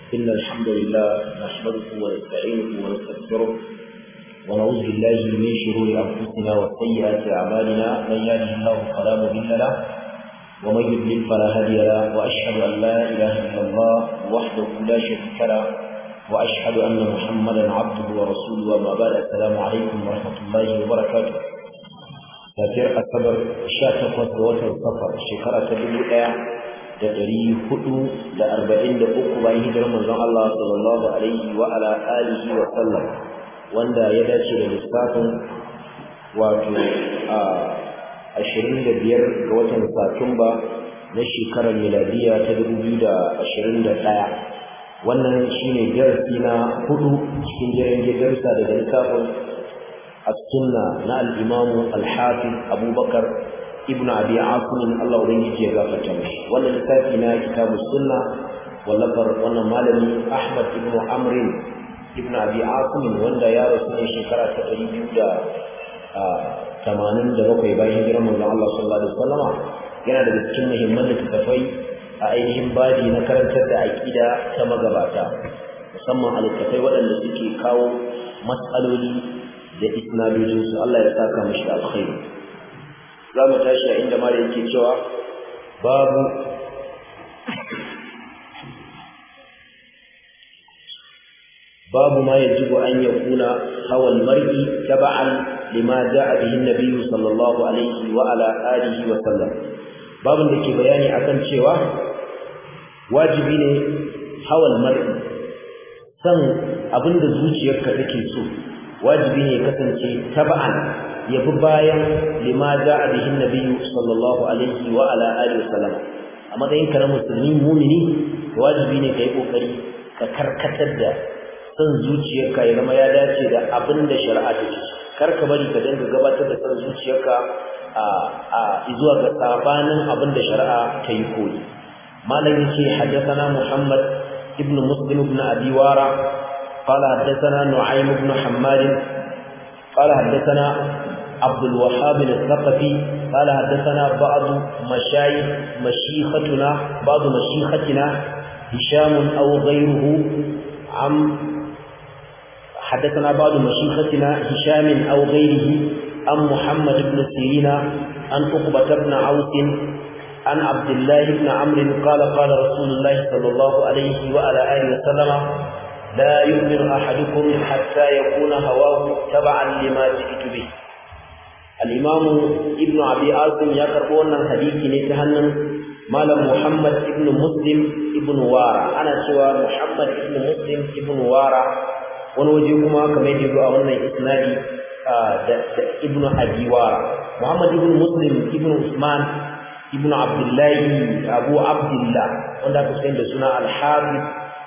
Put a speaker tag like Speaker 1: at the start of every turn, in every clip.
Speaker 1: إن الحمد لله نحمده ونستعينه ونستغفره ونعوذ بالله من شرور أنفسنا وسيئات أعمالنا من يهده الله فلا مضل له ومن يضلل فلا هادي له وأشهد أن لا إله إلا الله وحده لا شريك له وأشهد أن محمدا عبده ورسوله وما بعد السلام عليكم ورحمة الله وبركاته tafiyar asabar sha takwas ga watan safar shekara ta dubu ɗaya da ɗari hudu da arba'in da uku bayan hijirar manzon Allah sallallahu alaihi wa ala alihi wa sallam wanda ya dace da lissafin wato a ashirin da biyar ga watan satumba na shekarar miladiya ta dubu biyu da ashirin da ɗaya wannan shine darasi na hudu cikin jirgin darussa daga littafin السنة نا الإمام الحافظ أبو بكر ابن أبي عاصم الله وليه يغفر تمش ولا لتافينا كتاب السنة ولفر وانا مالني أحمد ابن عمرو ابن أبي عاصم وانا يا رسول شكرا تقريب يودا tamanin da bakwai bayan hijirar manzon Allah sallallahu alaihi wasallama yana daga cikin muhimman littattafai a ainihin baji na karantar da aƙida ta magabata musamman a littattafai waɗanda suke kawo matsaloli da isnadojinsu Allah ya saka mashi alkhairi za mu tashi a inda mara yake cewa babu babu ma yajibu an yakuna hawal mar'i taba'an lima ja'a bihi an-nabiy sallallahu alaihi wa ala alihi wa sallam babun da ke bayani akan cewa wajibi ne hawal mar'i san abinda zuciyarka take so wajibi ne kasance taba'an ya bi bayan lima ja'a bihi nabiyyu sallallahu alaihi wa ala alihi wasallam a matsayin ka na musulmi mumini wajibi ne kai kokari ka karkatar da san zuciyarka ya zama ya dace da abin da shari'a ta ce kar ka bari ka dinga gabatar da san zuciyarka a a zuwa ga sabanin abin da shari'a ta yi koyi malam yace haddathana muhammad ibn muslim ibn abi wara قال حدثنا نعيم بن حماد قال حدثنا عبد الوهاب الثقفي قال حدثنا بعض مشايخ مشيختنا بعض مشيختنا هشام أو غيره عن حدثنا بعض مشيختنا هشام أو غيره عن محمد بن سيرين عن عقبة بن عوف عن عبد الله بن عمرو قال قال رسول الله صلى الله عليه وعلى آله وسلم لا يؤمن أحدكم حتى يكون هواه تبعا لما جئت به الإمام ابن أبي عاصم يقرؤون الحديث نتهنم مال محمد ابن مسلم ابن وارا أنا سوى محمد ابن مسلم ابن وارا ونوجهكما كما يجب أن إسنادي ابن أبي وارا محمد ابن مسلم ابن عثمان ابن عبد الله أبو عبد الله wanda aka sayar da suna al-Habib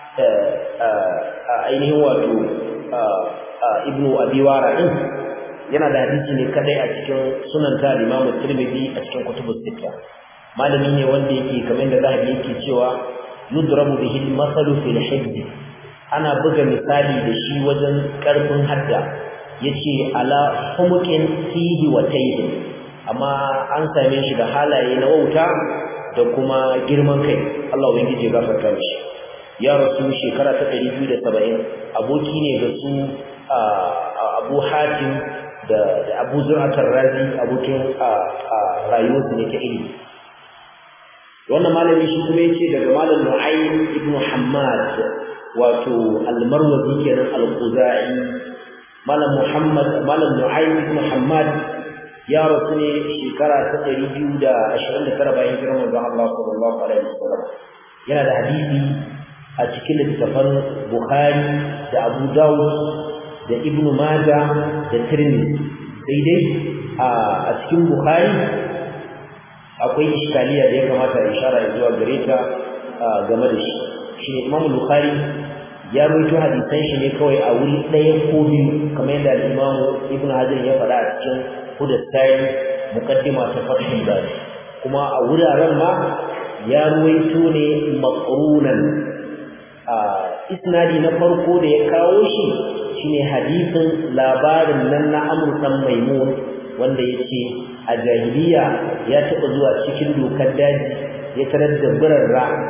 Speaker 1: ainihin wato ibnu abiwara din yana da hadisi ne kadai a cikin sunan ta Imam Tirmidhi a cikin kutubus sita malami ne wanda yake kamar da zahabi yake cewa yudrabu bihi al-masalu fil hifz ana buga misali da shi wajen karfin hadda yace ala humuqin fihi wa tayyin amma an same shi da halaye na wauta da kuma girman kai Allah ubangiji ya gafarta mishi ya rasu shekara ta ɗari biyu da saba'in aboki ne ga su abu hatim da abu zuratar razi abokin rayuwarsu ne ta ilimi wannan malami shi kuma ya ce daga malam nu'aym ibn hammad wato almarwazi kenan al-khuzai malam muhammad malam nu'aym ibn hammad ya rasu ne shekara ta ɗari biyu da ashirin da tara bayan hijirar manzon Allah sallallahu alaihi wasallam yana da hadisi a cikin littafan Bukhari da Abu Dawud da Ibn Majah da Tirmidhi sai dai a cikin Bukhari akwai iskaliya da ya kamata a ishara zuwa gare ta game da shi shi ne Imam Bukhari ya rawaito hadisan shi ne kawai a wuri ɗaya ko biyu kamar yadda Imam Ibn Hajar ya faɗa a cikin Hudassai muqaddima ta Fathul Bari kuma a wuraren ma ya ruwaito ne maqrunan isnadi na farko da ya kawo shi shine hadisin labarin nan na Amr dan Maimun wanda yace a jahiliya ya taba zuwa cikin dokar daji ya tarar da birarra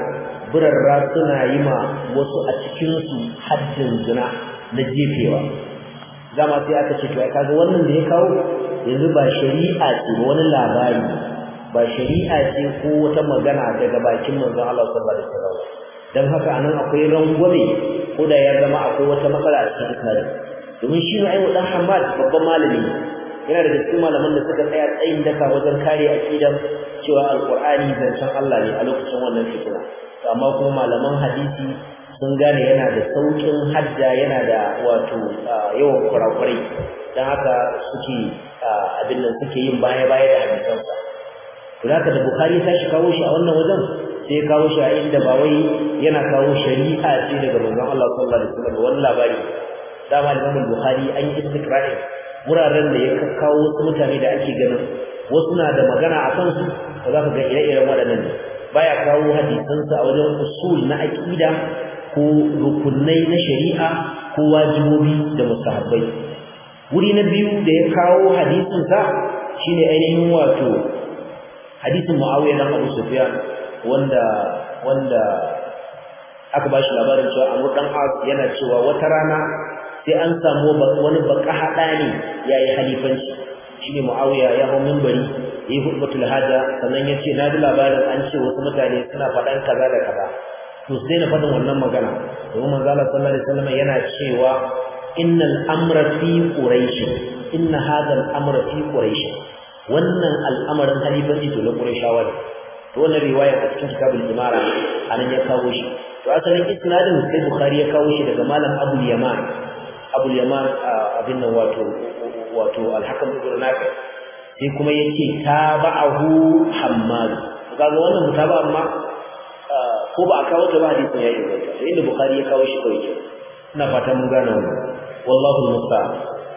Speaker 1: burarra suna yi ma wasu a cikinsu haddin zina na jefewa zama sai aka ce to ai kaga wannan da ya kawo yanzu ba shari'a ce ba wani labari ba shari'a ce ko wata magana daga bakin manzon Allah sallallahu alaihi wasallam dan haka anan akwai rangwame ko da ya zama akwai wata matsala a cikin isnadin domin shi ne dan Hamad babban malami yana da cikin malaman da suka tsaya tsayin daka wajen kare aqidan cewa alqur'ani zancen Allah ne a lokacin wannan fitina amma kuma malaman hadisi sun gane yana da saukin hadda yana da wato yawan kurakurai dan haka suke abin nan suke yin baya baya da hadisansa to haka da bukhari ta shi kawo shi a wannan wajen sai ya kawo shi a inda ba wai yana kawo shari'a ce daga manzon Allah sallallahu alaihi wasallam wannan labari dama Imam Bukhari an yi istiqra'i wuraren da ya kawo wasu mutane da ake ganin wasu na da magana a kansu da za ka ga ire-iren waɗannan ne baya kawo hadisansa a wajen usul na aqida ko rukunai na shari'a ko wajibobi da mustahabbai wuri na biyu da ya kawo hadisinsa shine ainihin wato hadisin Muawiya dan Abu Sufyan wanda wanda aka bashi labarin cewa Amr dan As yana cewa wata rana sai an samu wani baka hada ne yayi halifanci shine Muawiya ya hawo minbari yayi hutbatul haja sannan yace na ji labarin an ce wasu mutane suna faɗan kaza da kaza to sai na faɗin wannan magana domin manzo Allah sallallahu alaihi wasallam yana cewa innal amra fi quraish inna hadha al amra fi quraish wannan al'amarin halifanci to na qurayshawa ne to wannan riwaya a cikin kitabul imara anan ya kawo shi to asalin isnadin sai bukhari ya kawo shi daga malam abul yaman abul yaman abin nan wato wato al-hakam ibn nafi sai kuma yace tabahu hammad kaga wannan mutaba amma ko ba a kawo ta ba hadisin ya inganta to inda bukhari ya kawo shi kawai ke ina fata mun gane wannan wallahu musta'an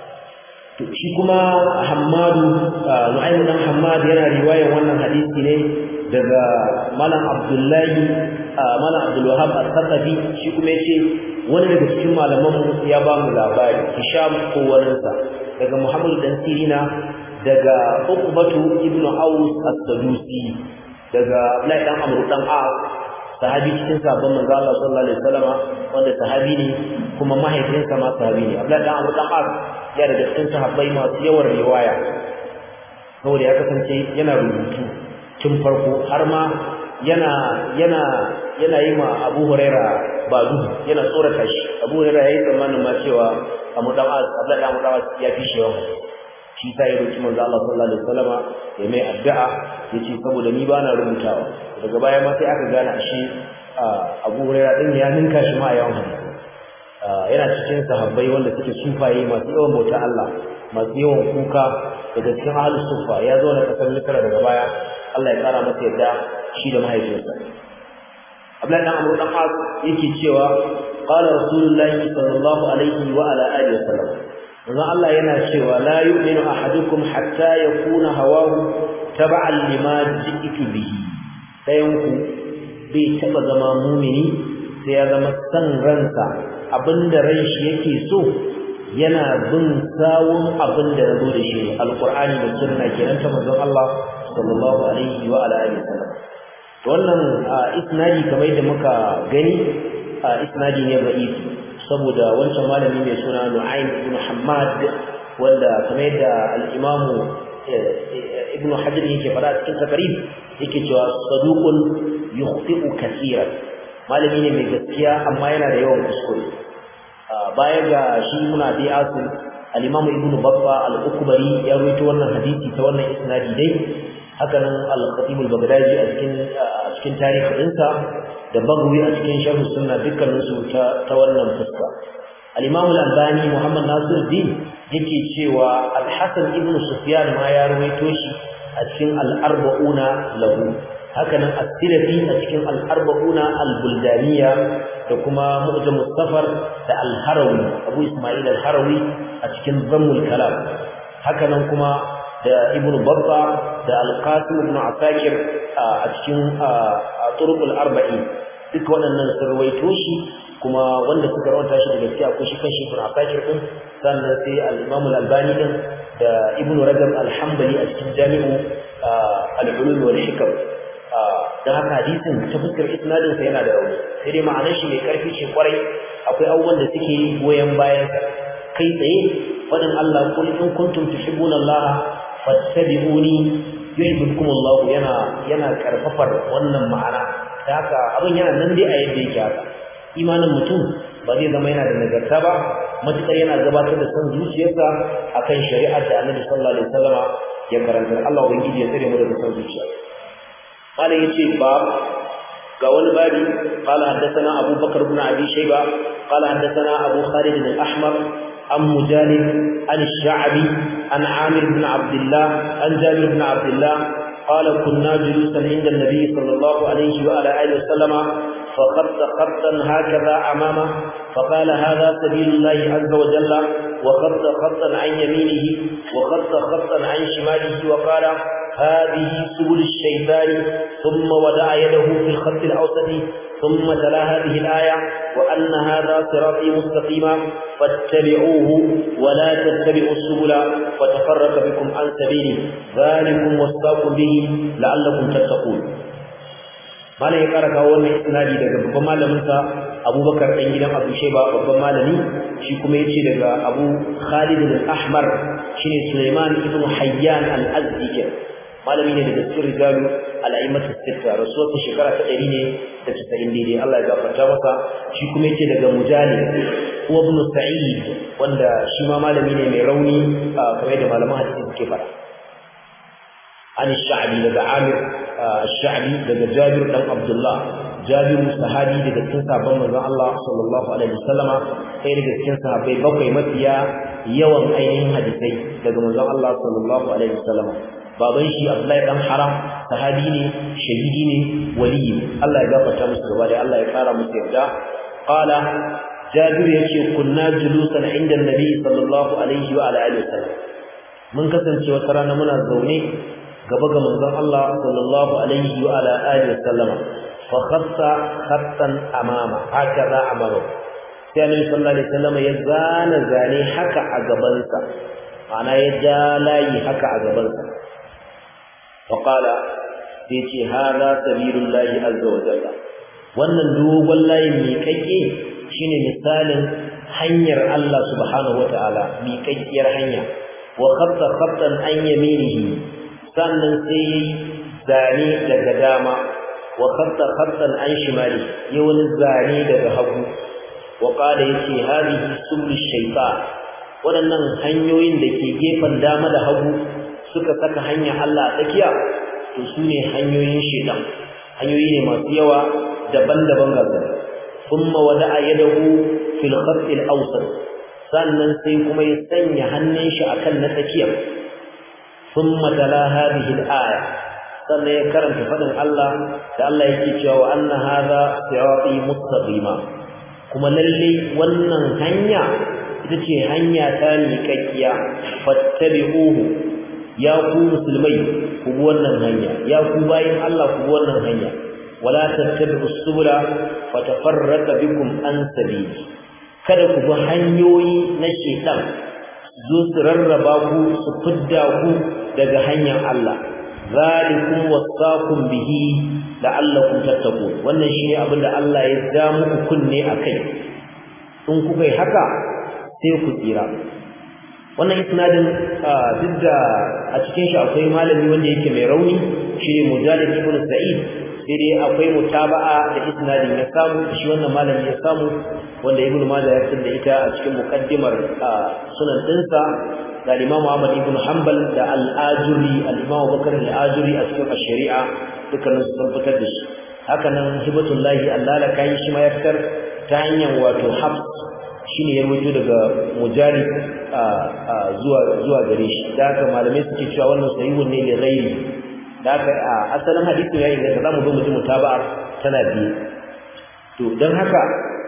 Speaker 1: to shi kuma hammadu nu'aym dan hammad yana riwayar wannan hadisi ne daga malam abdullahi malam abdul wahab al-thaqafi shi kuma yace wani daga cikin malaman mu ya ba mu labari hisham ko waninsa daga muhammad dan sirina daga uqbatu ibnu aus as-sadusi daga abdullahi dan amr dan as sahabi cikin sabon manzo Allah sallallahu alaihi wasallam wanda sahabi ne kuma mahaifinsa ma sahabi ne abdullahi dan amr dan as ya daga cikin sahabbai masu yawan riwaya saboda ya kasance yana rubutu tun farko har ma yana yana yana yi ma Abu Huraira badu yana tsorata shi Abu Huraira yayi tsammanin ma cewa Abu Dawud Abdullah Abu Dawud ya fi shi yawan shi sai ya roki manzo Allah sallallahu alaihi wasallam ya mai addu'a yace saboda ni bana rubutawa daga baya ma sai aka gane shi Abu Huraira din ya ninka shi ma yawan hadisi yana cikin sahabbai wanda suke sufaye masu yawan bauta Allah masu yawan kuka daga cikin ahlus sufa ya zo na kasar Misra daga baya Allah ya kara masa yadda shi da mahaifinsa Abdullahi dan Amr dan As yake cewa qala Rasulullahi sallallahu alaihi wa ala alihi wasallam manzo Allah yana cewa la yu'minu ahadukum hatta yakuna hawahu tab'an lima ji'tu bihi dayanku bai taba zama mumini sai ya zama san ransa abinda ran shi yake so yana bin sawun abinda nazo da shi alqur'ani da sunna kenan ta manzon Allah sallallahu alaihi wa ala alihi wasallam wannan isnadi kamar da muka gani isnadi ne da'if saboda wancan malami mai suna Nu'aym ibn Hammad wanda kamar da al-Imam Ibn Hajar yake fara cikin takarib yake cewa saduqun yukhti'u kaseeran malami ne mai gaskiya amma yana da yawan kuskure baya ga shi muna bi asim al-Imam Ibn Battah al-Ukbari ya rawaito wannan hadisi ta wannan isnadi dai haka nan al-Khatib al-Baghdadi a cikin a cikin tarihinsa da Baghawi a cikin Sharh Sunna dukkanin su ta ta wannan fuska al-Imam al-Albani Muhammad Nasiruddin yake cewa al-Hasan ibn Sufyan ma ya rawaito shi a cikin al-Arba'una lahu haka nan as-Silafi a cikin al-Arba'una al-Buldaniya da kuma Mu'jam Mustafar da al-Harawi Abu Isma'il al-Harawi a cikin Zammul Kalam haka nan kuma da Ibn Babba da Al-Qasim ibn Asakir a cikin Turuqul Arba'in duk waɗannan sun rawaito shi kuma wanda suka rawanta shi da gaskiya ko shi kanshi Ibn Asakir din sannan sai al-Imam al-Albani din da Ibn Rajab al-Hanbali a cikin Jami'u al-Ulum wal Hikam dan haka hadisin ta fuskar isnadin sa yana da rauni sai dai ma'anar shi mai karfi ce kwarai akwai abubuwan da suke goyen bayan kai tsaye fadin Allah kul in kuntum tuhibbuna Allah fattabi'uni yuhibbukum Allah yana yana karfafar wannan ma'ana da haka abin yana nan dai a yadda yake haka imanin mutum ba zai zama yana da nagarta ba matukar yana gabatar da son zuciyarsa akan shari'ar da Annabi sallallahu alaihi wasallama ya karanta Allah ubangiji ya tsare mu daga son zuciya قال يجي باب قال بابي قال حدثنا أبو بكر بن أبي شيبة قال حدثنا أبو خالد الأحمر عن مجالد عن الشعبي عن عامر بن عبد الله عن جابر بن عبد الله قال كنا جلوسا عند النبي صلى الله عليه وعلى آله وسلم فخط خطا هكذا أمامه فقال هذا سبيل الله عز وجل وخط خطا عن يمينه وخط خطا عن شماله وقال هذه سبل الشيطان ثم ودع يده في الخط الأوسط ثم تلا هذه الآية وأن هذا صراطي مستقيما فاتبعوه ولا تتبعوا السبل فتفرق بكم عن سبيله ذلكم وصاكم به لعلكم تتقون malam ya kara kawo wannan isnadi daga babban malamin sa Abubakar dan gidan Abu Shayba babban malami shi kuma yace daga Abu Khalid al-Ahmar shine Sulaiman ibn Hayyan al-Azdi malami ne daga cikin rijalu al-a'immat as-sitta rasuwar shekara ta 100 ne da 90 daidai Allah ya gafarta masa shi kuma yace daga Mujahid ko ibn Sa'id wanda shi ma malami ne mai rauni kamar da malaman hadisi suke fara عن الشعبي لدى عامر الشعبي لدى جابر بن عبد الله جابر صحابي لدى cikin sabon manzon Allah sallallahu alaihi wasallam sai daga cikin sahabbai bakwai mafiya yawan ainihin hadisai daga manzon Allah sallallahu alaihi wasallam baban shi Abdullahi dan Haram sahabi ne shahidi ne waliyi Allah ya gafarta musu gaba da Allah ya kara musu yarda qala Jabir yace kunna julusan inda Nabi sallallahu alaihi wa alihi wasallam mun kasance wata rana muna zaune gaba ga manzon Allah sallallahu alaihi wa ala alihi wasallama fa khatta khattan amama hakaza amaru sai annabi sallallahu alaihi wasallama ya zana zane haka a gaban sa ana ya ja layi haka a gaban sa fa qala sai ce hada sabilullahi azza wa jalla wannan dogon layin miƙaƙe shine misalin hanyar Allah subhanahu wa ta'ala miƙaƙƙiyar hanya wa khatta khattan an yaminihi sannan sai yayi zane daga dama wa khatta khattan an shimali ya wani zane daga hagu wa qala yace hadihi subul shaytan wadannan hanyoyin da ke gefen dama da hagu suka saka hanya Allah a tsakiya to sune hanyoyin shaytan hanyoyi ne masu yawa daban-daban ga thumma wada'a yadahu fil khatt al-awsat sannan sai kuma ya sanya hannun shi akan na tsakiyar ثم تلا هذه الآية sannan ya karanta faɗin Allah da Allah yake cewa wa anna hadha sirati mustaqima kuma lalle wannan hanya ita ce hanya ta miƙaƙiya fattabi'uhu ya ku musulmai ku bi wannan hanya ya ku bayin Allah ku bi wannan hanya wala tattabi'u subula fatafarraqa bikum an sabili kada ku bi hanyoyi na shaitan zo su rarraba ku su fidda ku daga hanyar Allah zalikum wasaqum bihi la'allakum tattaqun wannan shine abin da Allah ya ja muku kunne akai in kuka yi haka sai ku tsira wannan isnadin duk da a cikin shi akwai malami wanda yake mai rauni shine Mujahid ibn Sa'id sai dai akwai mutaba'a da isnadin ya samu shi wannan malami ya samu wanda Ibn Majah ya fitar da ita a cikin muqaddimar sunan dinsa da Imam Ahmad ibn Hanbal da Al-Ajuri al-Imam Bakar al-Ajuri a cikin shari'a dukkanin sun fitar da shi haka nan Hibatullahi Allah la kai shi ma ya fitar ta hanyar wato Hafs shine ya rubuto daga Mujahid zuwa zuwa gare shi da haka malamai suke cewa wannan sahihun ne li ghairi da haka asalin hadisin ya inganta zamu zo mu ji mutaba'a tana biye to dan haka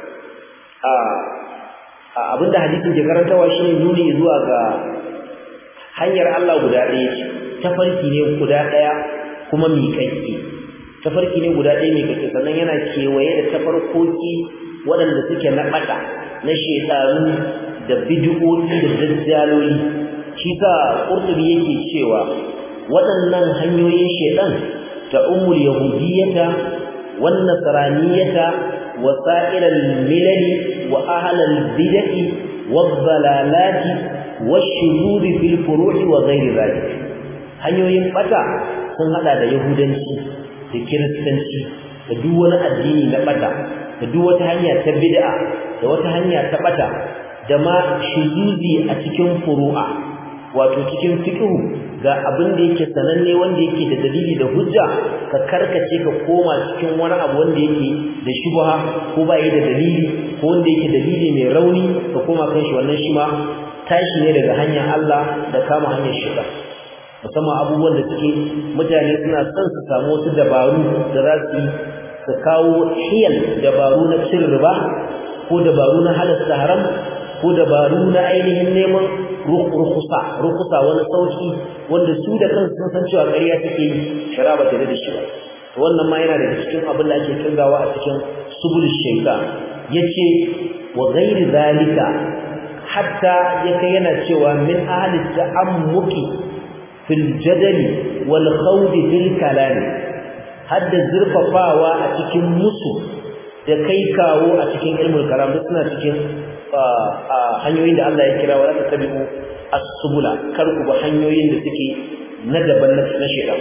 Speaker 1: abinda hadisin ke karantawa shine nuni zuwa ga hanyar Allah guda ɗaya ce tafarki ne guda ɗaya kuma miƙaƙƙe tafarki ne guda ɗaya miƙaƙƙe sannan yana kewaye da tafarkoki waɗanda suke na ɓata na shekaru da bid'o'i da dajjaloli shi sa ƙurtubi yake cewa waɗannan hanyoyin shedan to ta'ummu al-yahudiyyata wan nasraniyyata wa sa'ir al-milal wa ahl al-bid'ah wad-dalalati wash-shuzuz fil furu' wa ghayr dhalik hanyoyin bata sun hada da yahudanci da kiristanci da duk wani addini na bata da duk wata hanya ta bid'a da wata hanya ta bata da ma shuzuzi a cikin furu'a wato cikin fiqhu ga abin da yake sananne wanda yake da dalili da hujja ka karkace ka koma cikin wani abu wanda yake da shubha ko ba yi da dalili ko wanda yake dalili mai rauni ka koma kan shi wannan shi ma tashi ne daga hanyar Allah da kama hanyar shiga musamman abubuwan da suke mutane suna son su samu wasu dabaru da za su yi su kawo hiyal dabaru na cin riba ko dabaru na halasta haram ko dabaru na ainihin neman rukusa rukusa wani sauki wanda su da kansu sun san cewa ƙarya take yi shara ba ta da shi ba to wannan ma yana daga cikin abin da ake kirgawa a cikin subul shaytan yace wa ghairi zalika hatta yake yana cewa min ahli ta'ammuki fil jadali wal khawdi fil kalam hadda zurfafawa a cikin musu da kai kawo a cikin ilmul kalam suna cikin hanyoyin da Allah ya kira wa ta tabi'u as-subula kar ku ba hanyoyin da suke na daban na shedan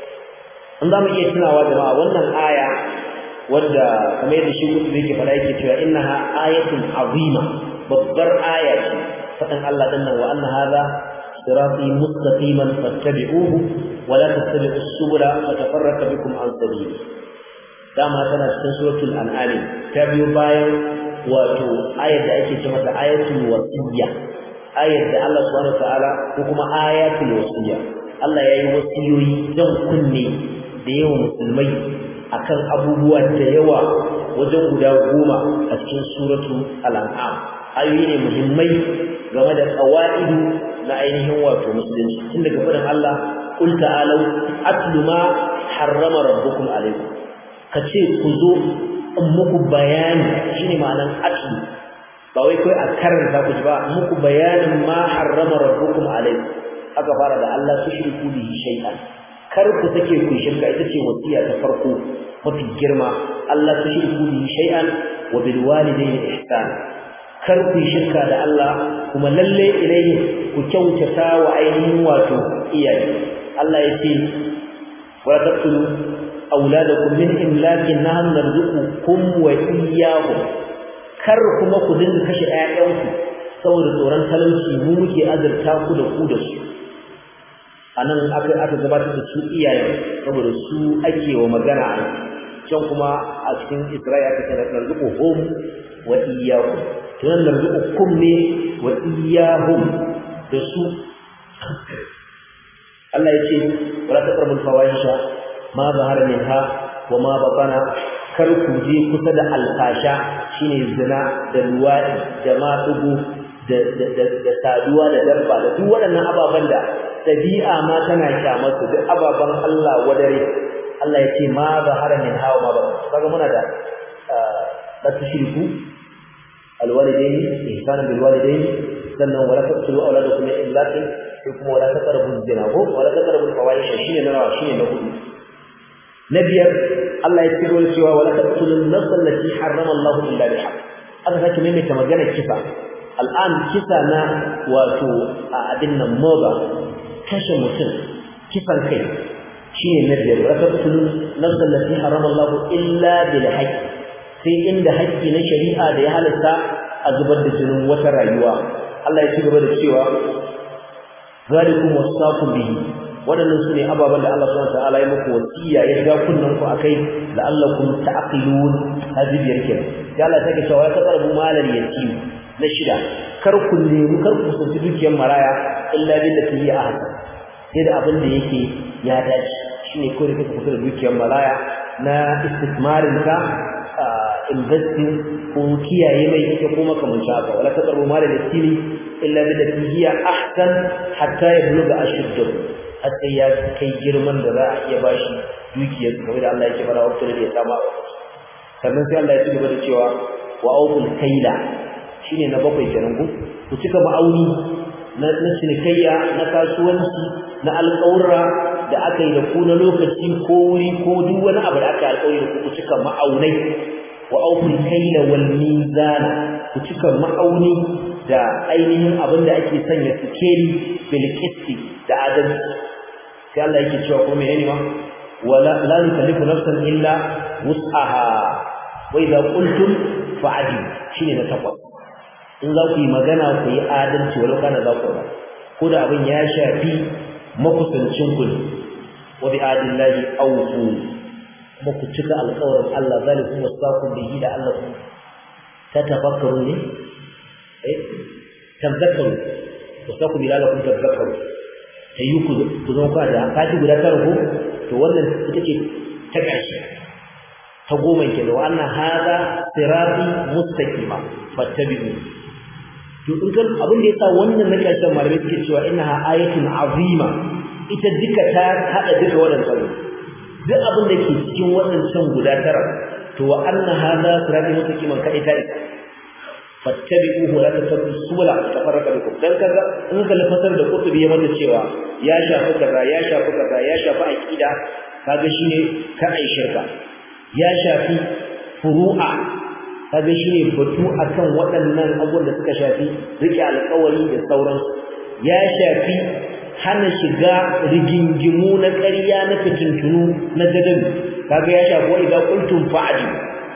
Speaker 1: an zamu iya tunawa jama'a wannan aya wanda kamar yadda shi gudu yake fara yake cewa innaha ayatun azima babbar aya ce fadan Allah dan nan wa anna hadha sirati mustaqiman fattabi'uhu wa la tattabi'u as-subula fatafarraqu bikum an sabili dama tana cikin suratul an'am ta biyo bayan wato ayar da ake ce mata ayatul wasiyya ayar da Allah subhanahu wataala ko kuma ayatul wasiyya Allah yayi wasiyoyi dan kunne da yawa musulmai akan abubuwa da yawa wajen guda goma a cikin suratul al-an'am ayoyi ne muhimmai game da qawaidu na ainihin wato musulunci tun daga faɗin Allah qul ta'alu atlu ma harrama rabbukum alaykum kace ku zo in muku bayani shine ma'anan atlu ba wai kai a karanta ku ba muku bayanin ma harrama rabbukum alaykum aka fara da Allah tushriku bihi shay'an kar ku take ku shirka ita ce wasiya ta farko mafi girma Allah tushriku bihi shay'an wa bil walidayni ihsan kar ku shirka da Allah kuma lalle ilayhi ku kyautata wa ainihin wato iyaye Allah ya ce wa taqtulu auladakum min imlakin nahnu narzuqukum wa iyyahum kar kuma ku dinga kashe ƴaƴanku saboda tsoron talauci mu muke azurta ku da ku da su anan aka aka gabatar da su iyaye saboda su ake wa magana a can kuma a cikin Isra'ila aka ce narzuquhum wa iyyahum to nan narzuqukum ne wa iyyahum da su Allah ya ce wala taqrabul fawahisha ma zahara minha wa ma batana kar ku je kusa da alfasha shine zina da luwadi da madugo da da da saduwa da dabba da duk waɗannan ababan da dabi'a ma tana kyamar su duk ababan Allah wadare Allah ya ce ma zahara minha wa ma batana kaga muna da la tushriku alwalidaini ihsanan bil walidaini sannan wala taqtulu awladakum min imlakin sai kuma wala taqrabu zina ko wala taqrabu fawahisha shine na shine na hudu na biyar Allah ya ciro cewa wala taqtulun nafs allati harrama Allah illa bil haqq aka sake maimaita maganar kisa al'an kisa na wato a abin nan moba kashe mutum kisan kai shine na biyar wala taqtulun nafs allati harrama Allah illa bil haqq sai inda haƙƙi na shari'a da ya halatta a zubar da jinin wata rayuwa Allah ya ci gaba da cewa zalikum wasaqu bihi waɗannan su ne ababen da Allah subhanahu wataala ya muku wasiya ya ga kunnan ku akai la'allakum ta'qilun hadibiyar kenan ya Allah take cewa ya taqrabu malal yatim na shida kar ku nemi kar ku kusanci dukiyar maraya illa billati hiya ahsan sai da abin da yake ya dace shine ko da kake kusa da dukiyar maraya na istismarin ka investing ko kiyaye mai ita ko makamanci haka wala taqrabu malal yatim illa billati hiya ahsan hatta yablugha ashuddahu har sai ya kai girman da za a iya bashi dukiyar kamar da Allah yake fara wakil da ya sama sannan sai Allah ya ci gaba da cewa wa awful kaila shine na bakwai kenan ku ku cika ma'auni na na cinikayya na kasuwanci na alƙawura da aka yi da ku na lokaci ko wuri ko duk wani abu da aka alƙawari da ku ku cika ma'aunai wa auful kaila wal mizan ku cika ma'auni da ainihin abin da ake sanya sikeli bil qisti da adalci sai Allah yake cewa ko menene ma wala la yukallifu nafsan illa wus'aha wa idza qultum fa'dilu shine na takwas in za ku yi magana ku yi adalci walau kana za ku ba ko da abin ya shafi makusancin ku ne wa bi adillahi awfu kuma ku cika alƙawarin Allah zalikum wasaqu bihi da Allah ku tatafakkaru ne eh tazakkaru wasaqu bihi la kun tazakkaru tayi ku ku zo ka da kaji guda tara ko to wannan ita ce ta ƙarshe ta goma ke da wannan hada sirati mustaqima fattabi'u to in kan abin da yasa wannan na ƙarshen malamai suke cewa innaha ayatun azima ita duka ta hada duka wadannan duk abin da ke cikin wadannan guda tara to wa anna hada sirati mustaqiman ka ita ita fattabi'uhu la tattabi'u subula tafarraqa bikum dan kaga in ka lafasar da kutubi ya mata cewa ya shafi kaza ya shafi kaza ya shafi aqida kaga shine ka ai shirka ya shafi furu'a kaga shine batu akan waɗannan abubuwan da suka shafi rike alƙawari da sauransu ya shafi hana shiga rigingimu na ƙarya na fitintunu na jadabi kaga ya shafi wa idza qultum fa'di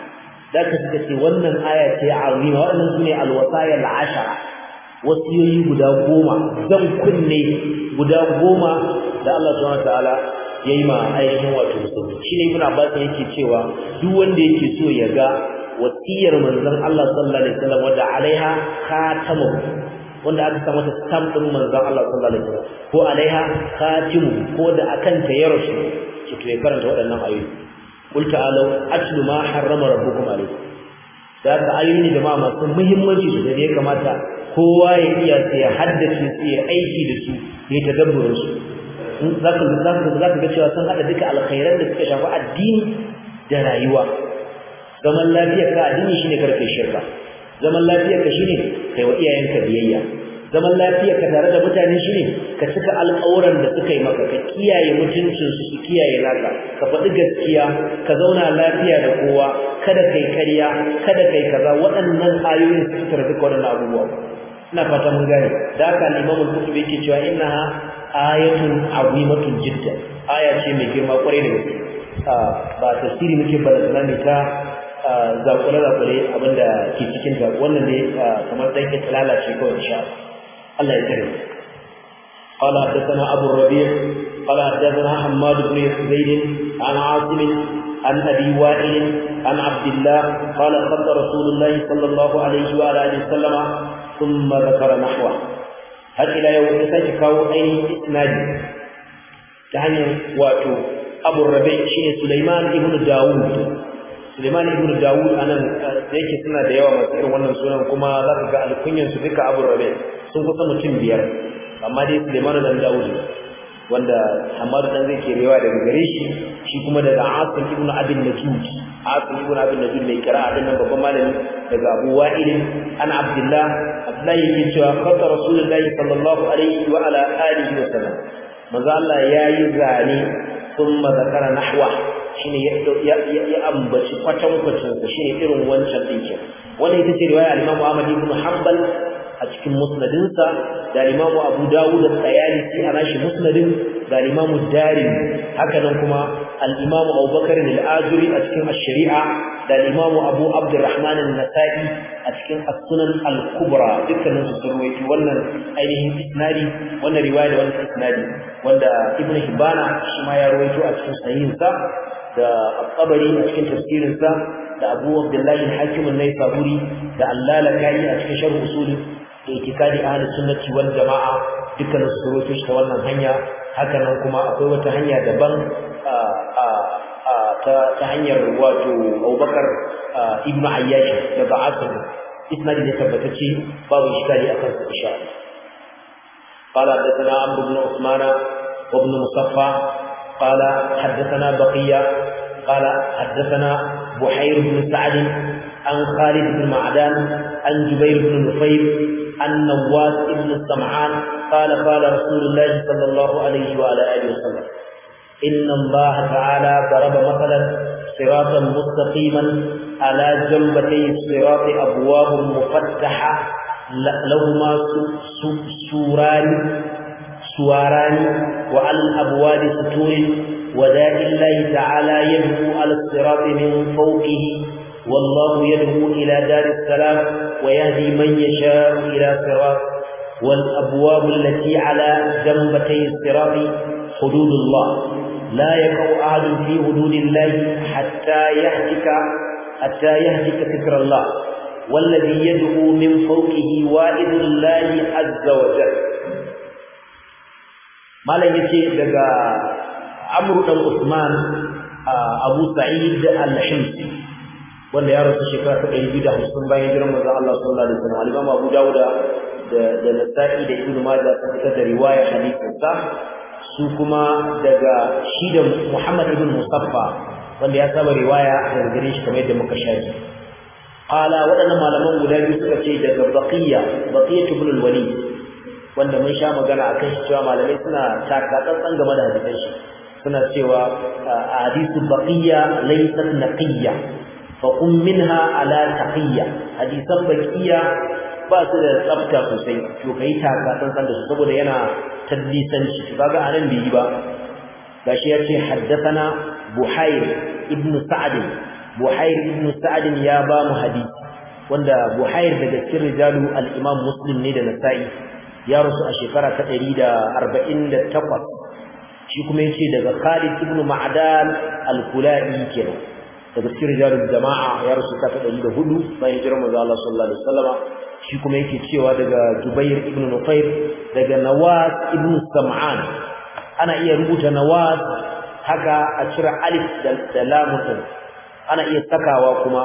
Speaker 1: zaka suka ce wannan aya ce azima waɗannan sune alwasaya al'ashara wasiyoyi guda goma zan kunne guda goma da Allah subhanahu wataala yayi ma ainihin wato musulmi shine ibn abbas yake cewa duk wanda yake so ya ga wasiyar manzon Allah sallallahu alaihi wasallam wanda alaiha khatamu wanda aka sa mata stamp din manzon Allah sallallahu alaihi wasallam ko alaiha khatimu ko da akan ta ya rasu to ya karanta waɗannan ayoyi qul ta'alu atlu ma harrama rabbukum alaykum da ka ayoyi jama'a masu muhimmanci da ya kamata kowa ya iya sai ya haddace su ya aiki da su ya tadabburin su zaka zaka zaka ga cewa sun hada duka alkhairan da suka shafi addini da rayuwa zaman lafiyar ka addini shine karfe shirka zaman lafiyar ka shine kai wa iyayenka biyayya zaman lafiyar ka tare da mutane shine ka cika alƙawuran da suka yi maka ka kiyaye mutuncin su su kiyaye naka ka faɗi gaskiya ka zauna lafiya da kowa kada kai ƙarya kada kai kaza waɗannan ayoyin su suka duka waɗannan abubuwa ina fata mun gane da haka al-Imam al-Qurtubi yake cewa innaha ayatun azimatun jiddan aya ce mai girma kwarai da gaske ba tafsiri muke balazana ne ta zakule zakule abinda ke cikin ta wannan ne kamar dan ke lalace kawai insha Allah ya tsare قال حدثنا أبو الربيع قال حدثنا حماد بن زيد عن عاصم عن أبي وائل عن عبد الله قال خط رسول الله صلى الله عليه وعلى آله وسلم ثم ذكر نحوه هل إلى يوم تسجكوا أي إسناد تعني واتو أبو الربيع شين سليمان ابن داود سليمان ابن داود أنا yake suna da yawa masu irin wannan sunan kuma za ka ga alkunyan su duka Abu Rabi sun kusa mutum biyar amma dai Sulaiman dan Dawud wanda Hamad dan zai ke rewa daga gare shi shi kuma daga Asim ibn Abi Najud Asim ibn Abi Najud mai kira'a din nan babban malami daga Abu Wa'il ana Abdullah Abdullah yake cewa qata Rasulullahi sallallahu alaihi wa ala alihi wa sallam manzo Allah yayi zane thumma zakara nahwa shine ya ya ambaci kwatan kwatan shine irin wancan dinkin wannan ita ce riwaya al-Imam Ahmad ibn Hanbal a cikin musnadinsa da Imam Abu Dawud al-Tayalisi a nashi musnadin da Imam Darimi haka nan kuma al-Imam Abu Bakar al-Ajuri a cikin ash-Shari'a da Imam Abu Abdurrahman an-Nasa'i a cikin as-Sunan al-Kubra dukkanin su sun rawaito wannan ainihin isnadi wannan riwaya da wannan isnadi wanda Ibn Hibana shi ma ya rawaito a cikin sahihinsa da At-Tabari a cikin tafsirinsa da Abu Abdullah al-Hakim an-Naisaburi da Al-Lalaka'i a cikin sharh usul itikadi ahlus sunnati wal jamaa dukkan su roto shi ta wannan hanya haka nan kuma akwai wata hanya daban ta ta hanyar wato Abubakar ibn Ayyash daga Asim isnadi ne tabbatacce babu iskali akan su insha Allah قال حدثنا عمرو بن عثمان وابن مصفى قال حدثنا بقية قال حدثنا بحير بن سعد عن خالد بن معدان عن جبير بن نفير عن نواس بن السمعان قال قال رسول الله صلى الله عليه وعلى اله وسلم inna Allah ta'ala daraba masalan siratan mustaqiman ala jambatay sirati abwabun mufattaha lahumma surani suwarani wa al abwadi suturin وداء الله تعالى يدعو على الصراط من فوقه والله يدعو إلى دار السلام ويهدي من يشاء إلى صراط والأبواب التي على جنبتي الصراط حدود الله لا يقع أحد في حدود الله حتى يهتك حتى يهتك فكر الله والذي يدعو من فوقه وائد الله عز وجل ما لا يجي دغا عمرو بن عثمان ابو سعيد الحمصي wanda ya rasu shekara ta 250 bayan hijirar manzon Allah sallallahu alaihi wasallam al-Imam Abu Dawud da da Nasa'i da Ibn Majah sun fitar da riwaya hadisin sa su kuma daga shi da Muhammad ibn Musaffa wanda ya saba riwaya daga gare shi kamar yadda muka shaji qala waɗannan malaman guda biyu suka ce daga Baqiya Baqiya ibn al-Walid wanda mun sha magana akan shi cewa malamai suna taka tsantsan game da hadisan shi suna cewa hadisu Baqiya laysat naqiyya فقم منها على تقية حديثا بكية ba su da tsafta sosai to kai taka san da su saboda yana tadlisanci kaga anan bai yi ba gashi yace haddathana buhair ibn sa'd buhair ibn sa'd ya ba mu hadisi wanda buhair daga cikin rijalu al-imam muslim ne da nasa'i ya rusu a shekara ta 148 shi kuma yace daga khalid ibn ma'dan al-kulai kenan daga cikin rijalul jama'a ya rasu ta 104 bayan hijirar manzo Allah sallallahu alaihi wasallama shi kuma yake cewa daga Jubair ibn Nufair daga Nawas ibn Sam'an ana iya rubuta Nawas haka a cire alif da lam ana iya sakawa kuma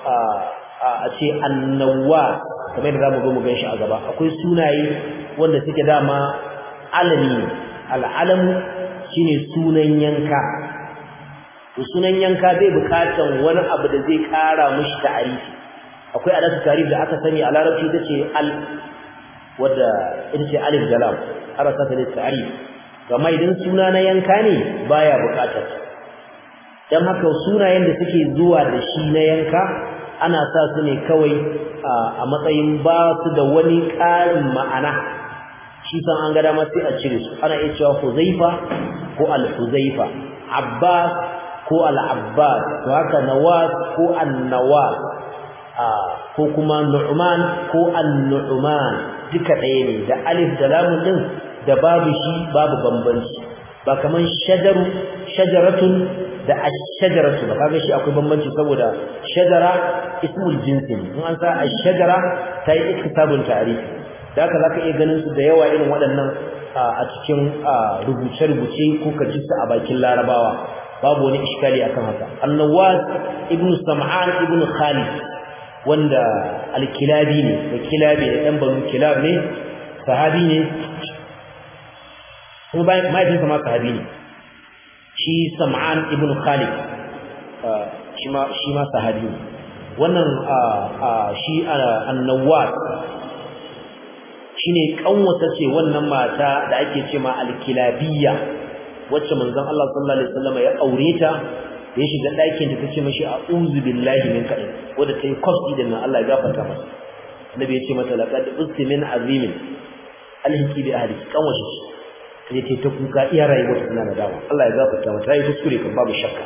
Speaker 1: a ce annawas kamar da zamu zo mu ganshi a gaba akwai sunaye wanda suke dama alami al'alam shine sunan yanka to sunan yanka bai bukatan wani abu da zai kara mishi ta'arifi akwai adatu tarif da aka sani a larabci tace al wadda ita ce alif da lam arasa ta ta'arif amma idan suna na yanka ne baya bukatar dan haka sunayen da suke zuwa da shi na yanka ana sa su ne kawai a matsayin ba su da wani ƙarin ma'ana shi san an ga dama sai a cire su ana iya cewa Huzaifa ko Al-Huzaifa Abbas ko al-abbas to haka nawas ko an-nawas ko kuma nu'man ko an-nu'man duka ɗaya ne da alif da lam din da babu shi babu bambanci ba kaman shajaru shajaratun da ash-shajaratu ba kaga shi akwai bambanci saboda shajara ismul jinsi ne in an sa ash-shajara ta yi iktisabun ta'rif da haka zaka iya ganin su da yawa irin waɗannan a cikin rubuce-rubuce ko ka ji su a bakin larabawa babu wani iskali akan haka annawas ibnu sam'an ibnu khalid wanda al-kilabi ne da kilabi da dan banu kilab ne sahabi ne kuma bayan mahaifinsa ma sahabi ne shi sam'an ibnu khalid shi ma shi ma sahabi ne wannan shi annawas shine kanwata ce wannan mata da ake ce ma al-kilabiyya wacce manzon Allah sallallahu alaihi wasallam ya aure ta da ya shiga ɗakin ta tace mashi a'udhu billahi min kadin wanda tayi kofi da nan Allah ya gafarta masa annabi ya ce mata laqad usti min azimin alhiki bi ahli kanwashi sai ta ta kuka iya rayuwar tana da dama Allah ya gafarta mata yayi kuskure kan babu shakka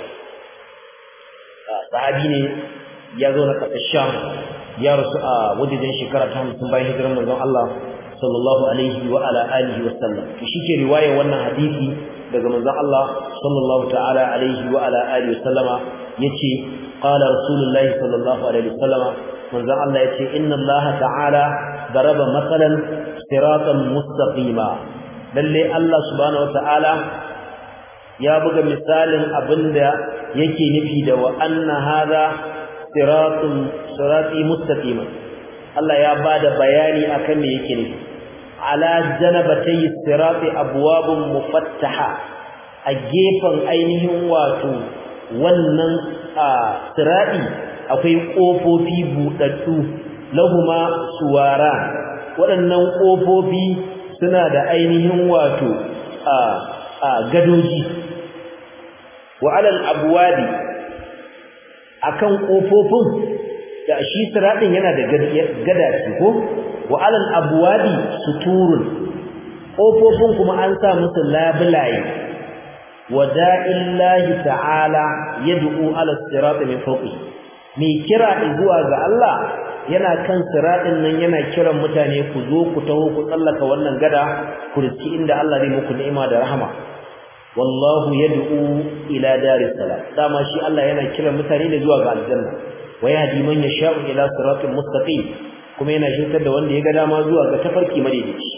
Speaker 1: sahabi ne ya zo na kasar Sham ya rasu a wajen shekara ta 50 bayan hijirar manzon Allah sallallahu alaihi wa ala alihi wa sallam to shike riwaya wannan hadisi daga manzon Allah sallallahu ta'ala alaihi wa ala alihi wa sallama yace qala rasulullahi sallallahu alaihi wa sallama manzon Allah yace inna Allah ta'ala daraba masalan siratan mustaqima lalle Allah subhanahu wa ta'ala ya buga misalin abinda yake nufi da wa anna hadha siratun sirati mustaqima Allah ya bada bayani akan me yake nufi ala janabatay sirati abwabun mufattaha a gefen ainihin wato wannan sirati akwai kofofi budaddu lahuma suwara waɗannan kofofi suna da ainihin wato gadoji wa alal abwabi akan kofofin da shi siradin yana da gada ce ko wa alal abwabi suturun kofofin kuma an sa musu labulaye wada'illahi ta'ala yad'u ala sirati min fawqi mai kira zuwa ga Allah yana kan siratin nan yana kiran mutane ku zo ku taho ku tsallaka wannan gada ku riski inda Allah zai muku ni'ima da rahama wallahu yad'u ila daris salam dama shi Allah yana kiran mutane ne zuwa ga aljanna wa yahdi man yasha'u ila siratin mustaqim kuma yana shirkar da wanda ya ga dama zuwa ga tafarki madaidaici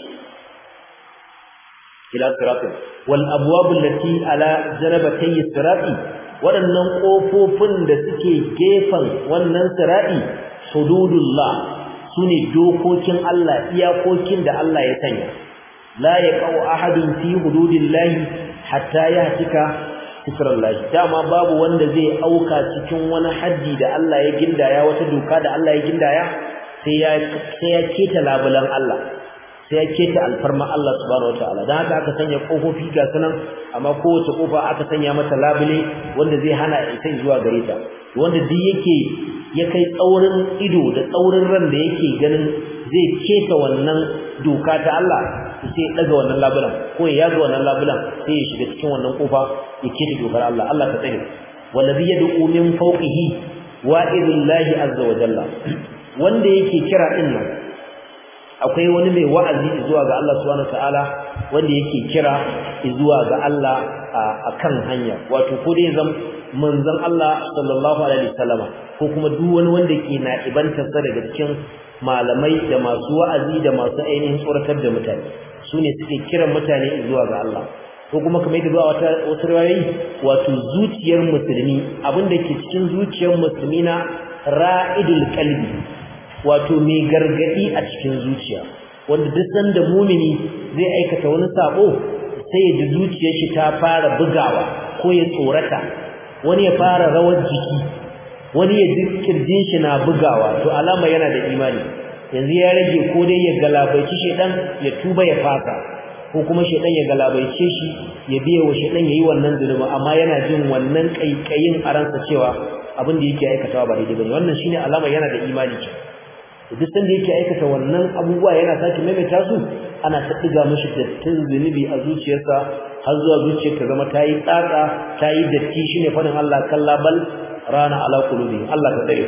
Speaker 1: ila siratin wal abwab allati ala janabatay sirati waɗannan ƙofofin da suke gefen wannan sirati hududullah sune dokokin Allah iyakokin da Allah ya sanya la yaqau ahadun fi hududillahi hatta yahtika fitrallahi dama babu wanda zai auka cikin wani haddi da Allah ya gindaya wata doka da Allah ya gindaya sai ya sai ya keta labulan Allah sai ya keta alfarma Allah subhanahu wataala dan haka aka sanya kofofi ga sanan amma kowace kofa aka sanya mata labule wanda zai hana isa zuwa gare ta wanda duk yake ya kai tsaurin ido da tsaurin ran da yake ganin zai keta wannan doka ta Allah sai ya daga wannan labulan ko ya yaga wannan labulan sai ya shiga cikin wannan kofa ya keta dokar Allah Allah ka tsare wallazi yad'u min fawqihi wa'idullahi azza wa jalla wanda yake kira din nan akwai wani mai wa'azi zuwa ga Allah subhanahu ta'ala wanda yake kira zuwa ga Allah akan hanya wato ko dai zam manzon Allah sallallahu alaihi wasallama ko kuma duk wani wanda ke na ibantar sa daga cikin malamai da masu wa'azi da masu ainihin tsoratar da mutane su ne suke kiran mutane zuwa ga Allah ko kuma kamar yadda zuwa wata wasu rawayi wato zuciyar musulmi abin da ke cikin zuciyar musulmi na ra'idul qalbi wato mai gargadi a cikin zuciya wanda duk sanda mumini zai aikata wani sabo sai ya ji zuciyar shi ta fara bugawa ko ya tsorata wani ya fara rawar jiki wani ya ji kirjin shi na bugawa to alama yana da imani yanzu ya rage ko dai ya galabaici shedan ya tuba ya fasa ko kuma shedan ya galabaice shi ya biye wa shedan yayi wannan zulumi amma yana jin wannan kaikayin a ransa cewa abin da yake aikatawa ba daidai bane wannan shine alama yana da imani ce duk sanda yake aikata wannan abubuwa yana sake maimaita su ana ta diga mishi dattin zunubi a zuciyarsa har zuwa zuciyar ta zama tayi tsaka tayi datti shine fadin Allah kalla bal rana ala qulubi Allah ka tsare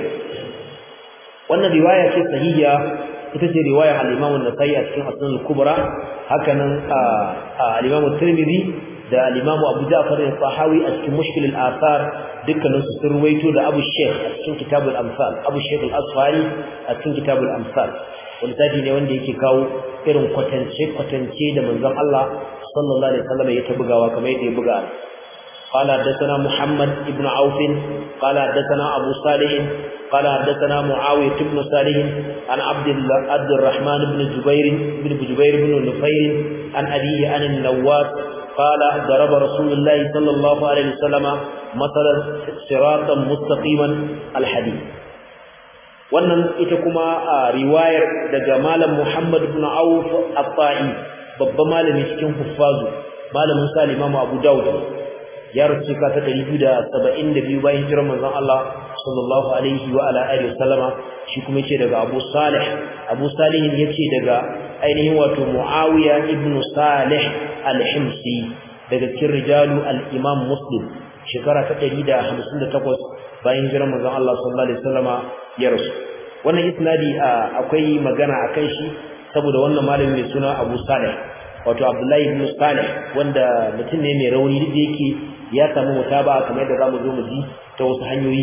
Speaker 1: wannan riwaya ce sahiha ita ce riwaya al-Imam an-Nasa'i a cikin Asnan al-Kubra hakanan al-Imam at-Tirmidhi da al-Imam Abu Ja'far al-Tahawi a cikin Mushkil al-Athar dukkanin su sun ruwaito da Abu Sheikh a cikin Kitab al-Amsal Abu Sheikh al-Asfari a cikin Kitab al-Amsal wani tafi ne wanda yake kawo irin kwatance kwatance da manzon Allah sallallahu alaihi wasallam ya tabugawa kamar yadda ya buga قال حدثنا محمد بن عوف قال حدثنا أبو صالح قال حدثنا معاوية بن صالح عن عبد عبد الرحمن بن جبير بن جبير بن نفير عن أبيه عن النواس قال ضرب رسول الله صلى الله عليه وسلم مثلا صراطا مستقيما الحديث wannan ita kuma a riwayar daga malam Muhammad ibn Auf At-Ta'i babban malami cikin huffazu malamin sa Imam Abu Dawud ya rubuce ka ta 272 bayan hijirar manzon Allah sallallahu alaihi wa ala alihi wasallama shi kuma yace daga Abu Salih Abu Salih yace daga ainihin wato Muawiya ibn Salih al-Himsi daga cikin rijalu al-Imam Muslim shekara ta 158 bayan hijirar manzon Allah sallallahu alaihi wasallama ya rasu wannan isnadi akwai magana akan shi saboda wannan malami mai suna Abu Salih wato Abdullahi ibn Salih wanda mutum ne mai rauni da yake ya samu mutaba kamar yadda zamu zo mu ji ta wasu hanyoyi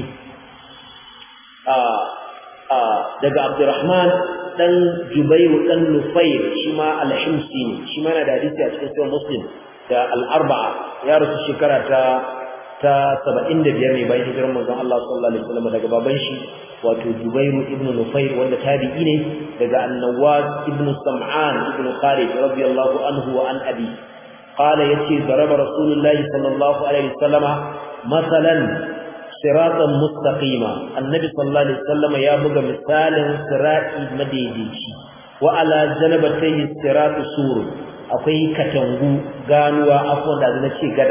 Speaker 1: a a daga Abdurrahman dan Jubayr dan Nufayr shi ma al-Himsi ne shi ma yana da hadisi a cikin sahih Muslim da al-Arba'a ya rasu shekara ta ta 75 ne bayan hijirar manzon Allah sallallahu alaihi wasallam daga baban shi wato Jubayr ibn Nufayr wanda tabi'i ne daga An-Nawwas ibn Sam'an ibn Khalid radiyallahu anhu wa an abi qala yace daraba Rasulullah sallallahu alaihi wasallama masalan siratan mustaqima annabi sallallahu alaihi wasallama ya buga misalin sirati madaidaici wa ala janabatayhi siratu sur akwai katangu ganuwa afwan da na ce gada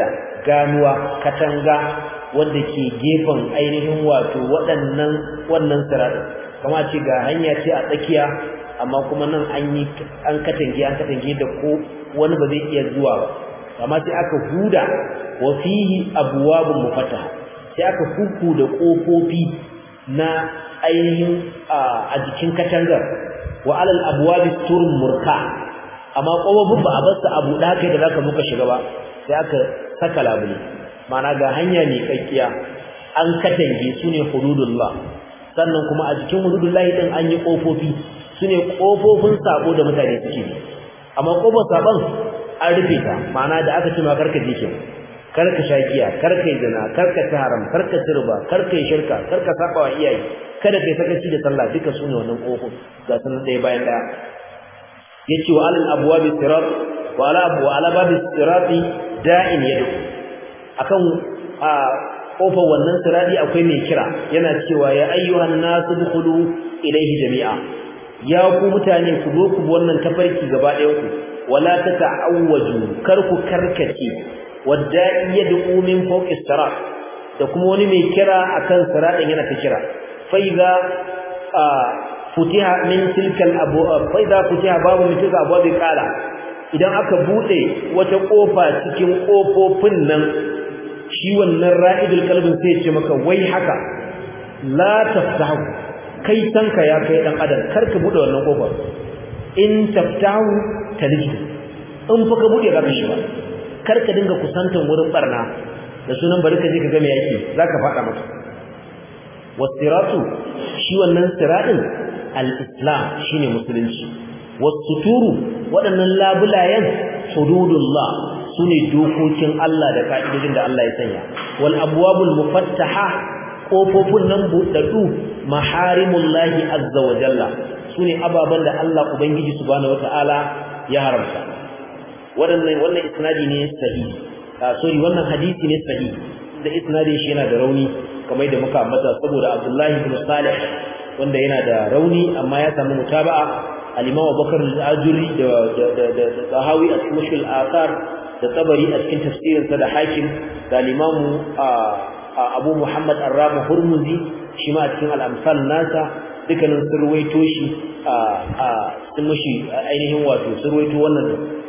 Speaker 1: ganuwa katanga wanda ke gefen ainihin wato waɗannan wannan sirat kama ce ga hanya ce a tsakiya amma kuma nan an yi an katange an katange da ko wani ba zai iya zuwa ba amma sai aka huda wa fihi abwabun mufattaha sai aka kuku da kofofi na ainihin a jikin katangar wa alal abwabi turun murka amma kofofin ba a bar su abu da kai da zaka muka shiga ba sai aka saka labule mana ga hanya ne kakkiya an katange su ne hududullah sannan kuma a jikin hududullah din an yi kofofi su ne kofofin sabo da mutane suke bi amma kofar sabon an rufe ta mana da aka ce ma karka je kenan karka sha giya karka yi zina karka ci haram karka ci riba karka yi shirka karka saba wa iyaye kada kai sakaci da sallah duka sune wannan kofo ga sanan ɗaya bayan ɗaya yace wa alal abwabi sirat wa ala abu ala babi sirati da'in yadu akan a kofar wannan sirati akwai mai kira yana cewa ya ayyuhan nasu dukhulu ilayhi jami'a ya ku mutane ku zo ku bi wannan tafarki gaba ɗayan ku wala tata'awwaju kar ku karkace wadda'i yad'u min fawqi sirat da kuma wani mai kira akan siratin yana ta kira fa idza futiha min tilka al-abu fa idza futiha babu min tilka abu qala idan aka bude wata kofa cikin kofofin nan shi wannan ra'idul qalbin sai ya ce maka wai haka la taftahu kai tanka ya kai dan adam karka bude wannan kofar in taftahu taliju in fa ka bude zaka shiga karka dinga kusantan wurin barna da sunan bari ka je ka ga me yake zaka fada maka wasiratu shi wannan siradin al-islam shine musulunci wasuturu waɗannan labulayen hududullah sune dokokin Allah da ka'idodin da Allah ya sanya wal abwabul mufattaha kofofin nan buɗaɗɗu maharimullahi azza wa jalla sune ababan da Allah ubangiji subhanahu wataala ya haramta waɗannan wannan isnadi ne sahihi sorry wannan hadisi ne sahihi da isnadin shi yana da rauni kamar da muka ambata saboda Abdullahi ibn Salih wanda yana da rauni amma ya samu mutaba'a al-Imam Abubakar al-Ajuri da da da Sahawi a cikin Mushkil Athar da Tabari a cikin tafsirin sa da Hakim da al-Imam Abu Muhammad Ar-Rabi Hurmuzi shi ma a cikin al-Amsal nasa dukkanin sun ruwaito shi a sun mushi ainihin wato sun ruwaito wannan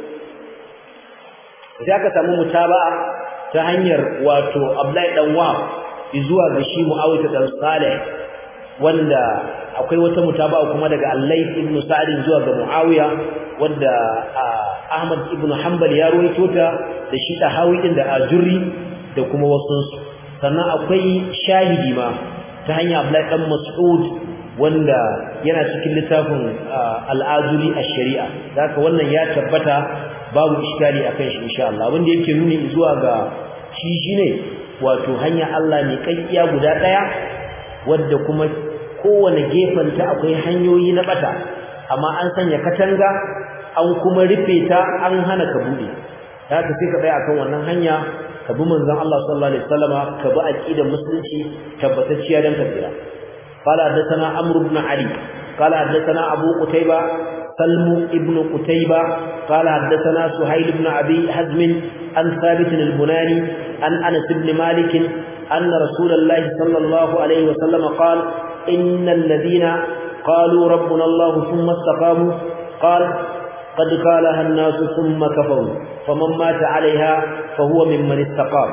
Speaker 1: sai aka samu mutaba'a ta hanyar wato Abdullahi dan Wahab zuwa ga shi Muawiyah dan Salih wanda akwai wata mutaba'a kuma daga Al-Layth ibn Sa'd zuwa ga Muawiya wanda Ahmad ibn Hanbal ya ruwaito ta da shi Tahawi din da Ajurri da kuma wasu sannan akwai shahidi ma ta hanyar Abdullahi dan Mas'ud wanda yana cikin littafin Al-Ajuri ash-Shari'a zaka wannan ya tabbata babu iskali akan shi insha Allah abin da yake nuni zuwa ga shi shine wato hanya Allah ne kakkiya guda daya wadda kuma kowane gefen ta akwai hanyoyi na bata amma an sanya katanga an kuma rufe ta an hana ka bude haka sai ka tsaya akan wannan hanya ka bi manzon Allah sallallahu alaihi wasallama ka bi aqidar musulunci tabbatacciya dan ka tsira qala hadathana amr ibn ali qala hadathana abu qutayba سلم ابن قتيبة قال حدثنا سهيل بن أبي حزم عن ثابت البناني عن أنس بن مالك أن رسول الله صلى الله عليه وسلم قال إن الذين قالوا ربنا الله ثم استقاموا قال قد قالها الناس ثم كفروا فمن مات عليها فهو ممن استقام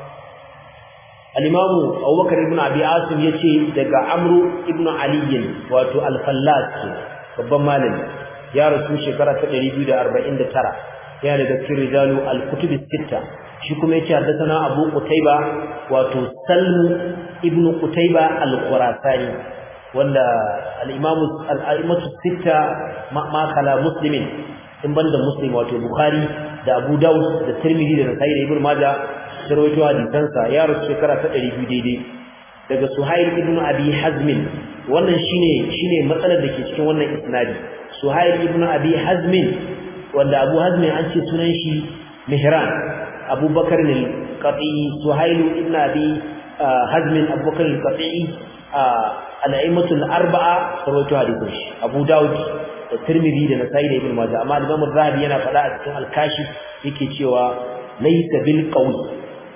Speaker 1: الإمام أبو بكر بن أبي عاصم يتي دقى عمرو بن علي واتو الفلاس babban malami ya rasu shekara ta 249 yana daga cikin rijalu al-kutub sitta shi kuma yace haddathana Abu Qutayba wato Salmu ibn Qutayba al-Khurasani wanda al-Imam al-A'immatu sitta ma kala muslimin in banda muslim wato Bukhari da Abu Dawud da Tirmidhi da Nasa'i da Ibn Majah da rawaito hadisansa ya rasu shekara ta 200 daidai daga Suhail ibn Abi Hazm wannan shine shine matsalar da ke cikin wannan isnadi Suhail ibn Abi Hazm wanda Abu Hazm an ce sunan shi Mihran Abu Bakar al-Qati Suhail ibn Abi Hazm Abu Bakar al-Qati al-a'immatu al-arba'a rawaito hadisin shi Abu Dawud da Tirmidhi da Nasa'i da Ibn Majah amma Imam Az-Zahabi yana faɗa a cikin Al-Kashif yake cewa laysa bil qawl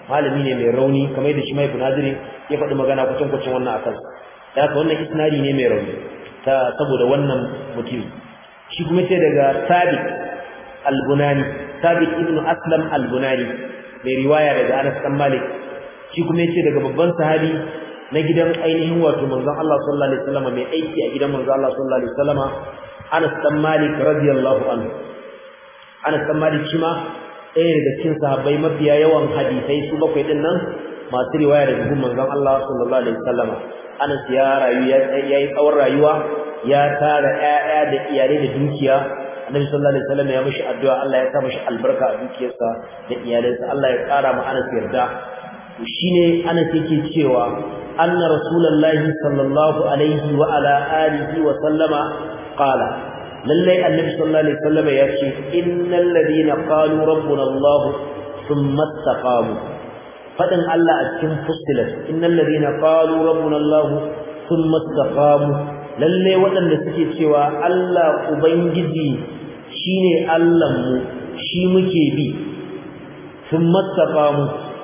Speaker 1: malami ne mai rauni kamar da shi mai bunadiri ya faɗi magana kucin kucin wannan akan da haka wannan isnadi ne mai rauni ta saboda wannan mutum shi kuma ce daga sabit al-bunani sabit ibnu aslam al-bunani mai riwaya daga anas dan malik shi kuma yace daga babban sahabi na gidan ainihin wato manzon Allah sallallahu alaihi wasallam mai aiki a gidan manzon Allah sallallahu alaihi wasallam Anas dan Malik radiyallahu anhu Anas dan Malik shi ma ɗaya daga cikin sahabbai mafiya yawan hadisai su bakwai din nan masu riwaya daga gun manzon Allah sallallahu alaihi wasallam Anas ya rayu ya yi tsawon rayuwa ya tara ƴaƴa da iyalai da dukiya Annabi sallallahu alaihi wasallam ya mishi addu'a Allah ya sa mishi albarka a dukiyarsa da iyalansa Allah ya ƙara ma Anas yarda shine Anas yake cewa anna rasulullahi sallallahu alaihi wa ala alihi wa sallama qala lallai annabi sallallahu alaihi wasallam ya ce innal ladina qalu rabbuna allah thumma istaqamu fadin Allah a cikin fustilat innal ladina qalu rabbuna allah thumma istaqamu lalle waɗanda suke cewa Allah ubangiji shine Allah mu shi muke bi thumma istaqamu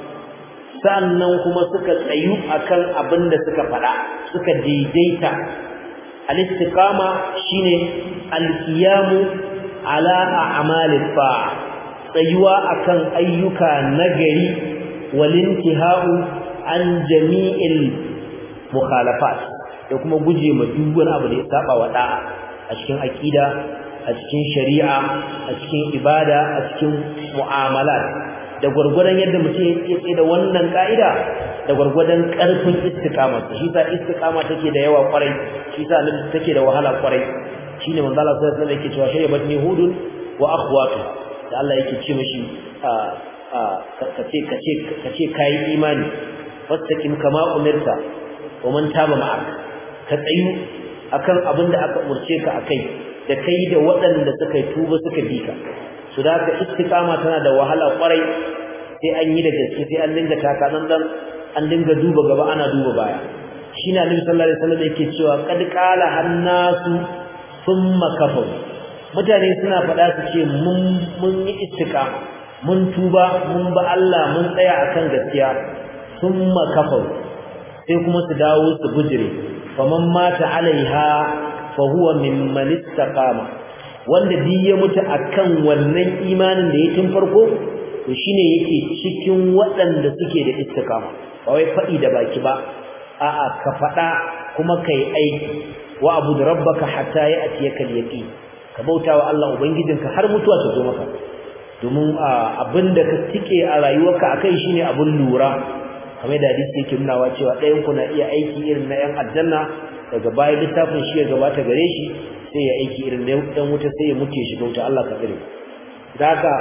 Speaker 1: sannan kuma suka tsayu akan abin da suka faɗa suka daidaita al-istiqama shine al-qiyamu ala a'mali ta'a tsayuwa akan ayyuka nagari walintihau an jami'il mukhalafat da kuma guje ma duk wani abu da ya saba wa da'a a cikin aqida a cikin shari'a a cikin ibada a cikin mu'amalat da gurgurdan yadda mutum ya tsaye da wannan ka'ida da gurgurdan karfin istiqama shi sa istiqama take da yawa kwarai shi sa nan take da wahala kwarai shine manzo Allah sallallahu alaihi wasallam yake cewa shaybat ni hudun wa akhwatu da Allah yake ce mishi a a kace kace kace kai imani fastaqim kama umirta wa man taba ma'ak ka tsayu akan abin da aka umurce ka akai da kai da waɗanda suka yi tuba suka bi ka su da ka istiqama tana da wahala kwarai sai an yi da gaske sai an dinga taka nan dan an dinga duba gaba ana duba baya shine Annabi sallallahu alaihi wasallam yake cewa qad qala hannasu thumma kafaru mutane suna faɗa su ce mun mun yi istiqama mun tuba mun ba Allah mun tsaya akan gaskiya thumma kafaru sai kuma su dawo su bujire faman mata alaiha fa huwa mimman istaqama wanda duk ya mutu akan wannan imanin da ya tun farko to shine yake cikin waɗanda suke da istiqama ba wai faɗi da baki ba a'a ka faɗa kuma kai aiki wa abud rabbaka hatta ya'tiyaka al-yaqin ka bautawa Allah ubangijinka har mutuwa ta zo maka domin abinda ka tike a rayuwarka akai shine abun lura kamar da hadisi yake nunawa cewa ɗayan ku na iya aiki irin na yan aljanna daga bayan littafin shi ya gabata gare shi sai ya aiki irin na dan wuta sai ya muke shi bauta Allah ka tsare daga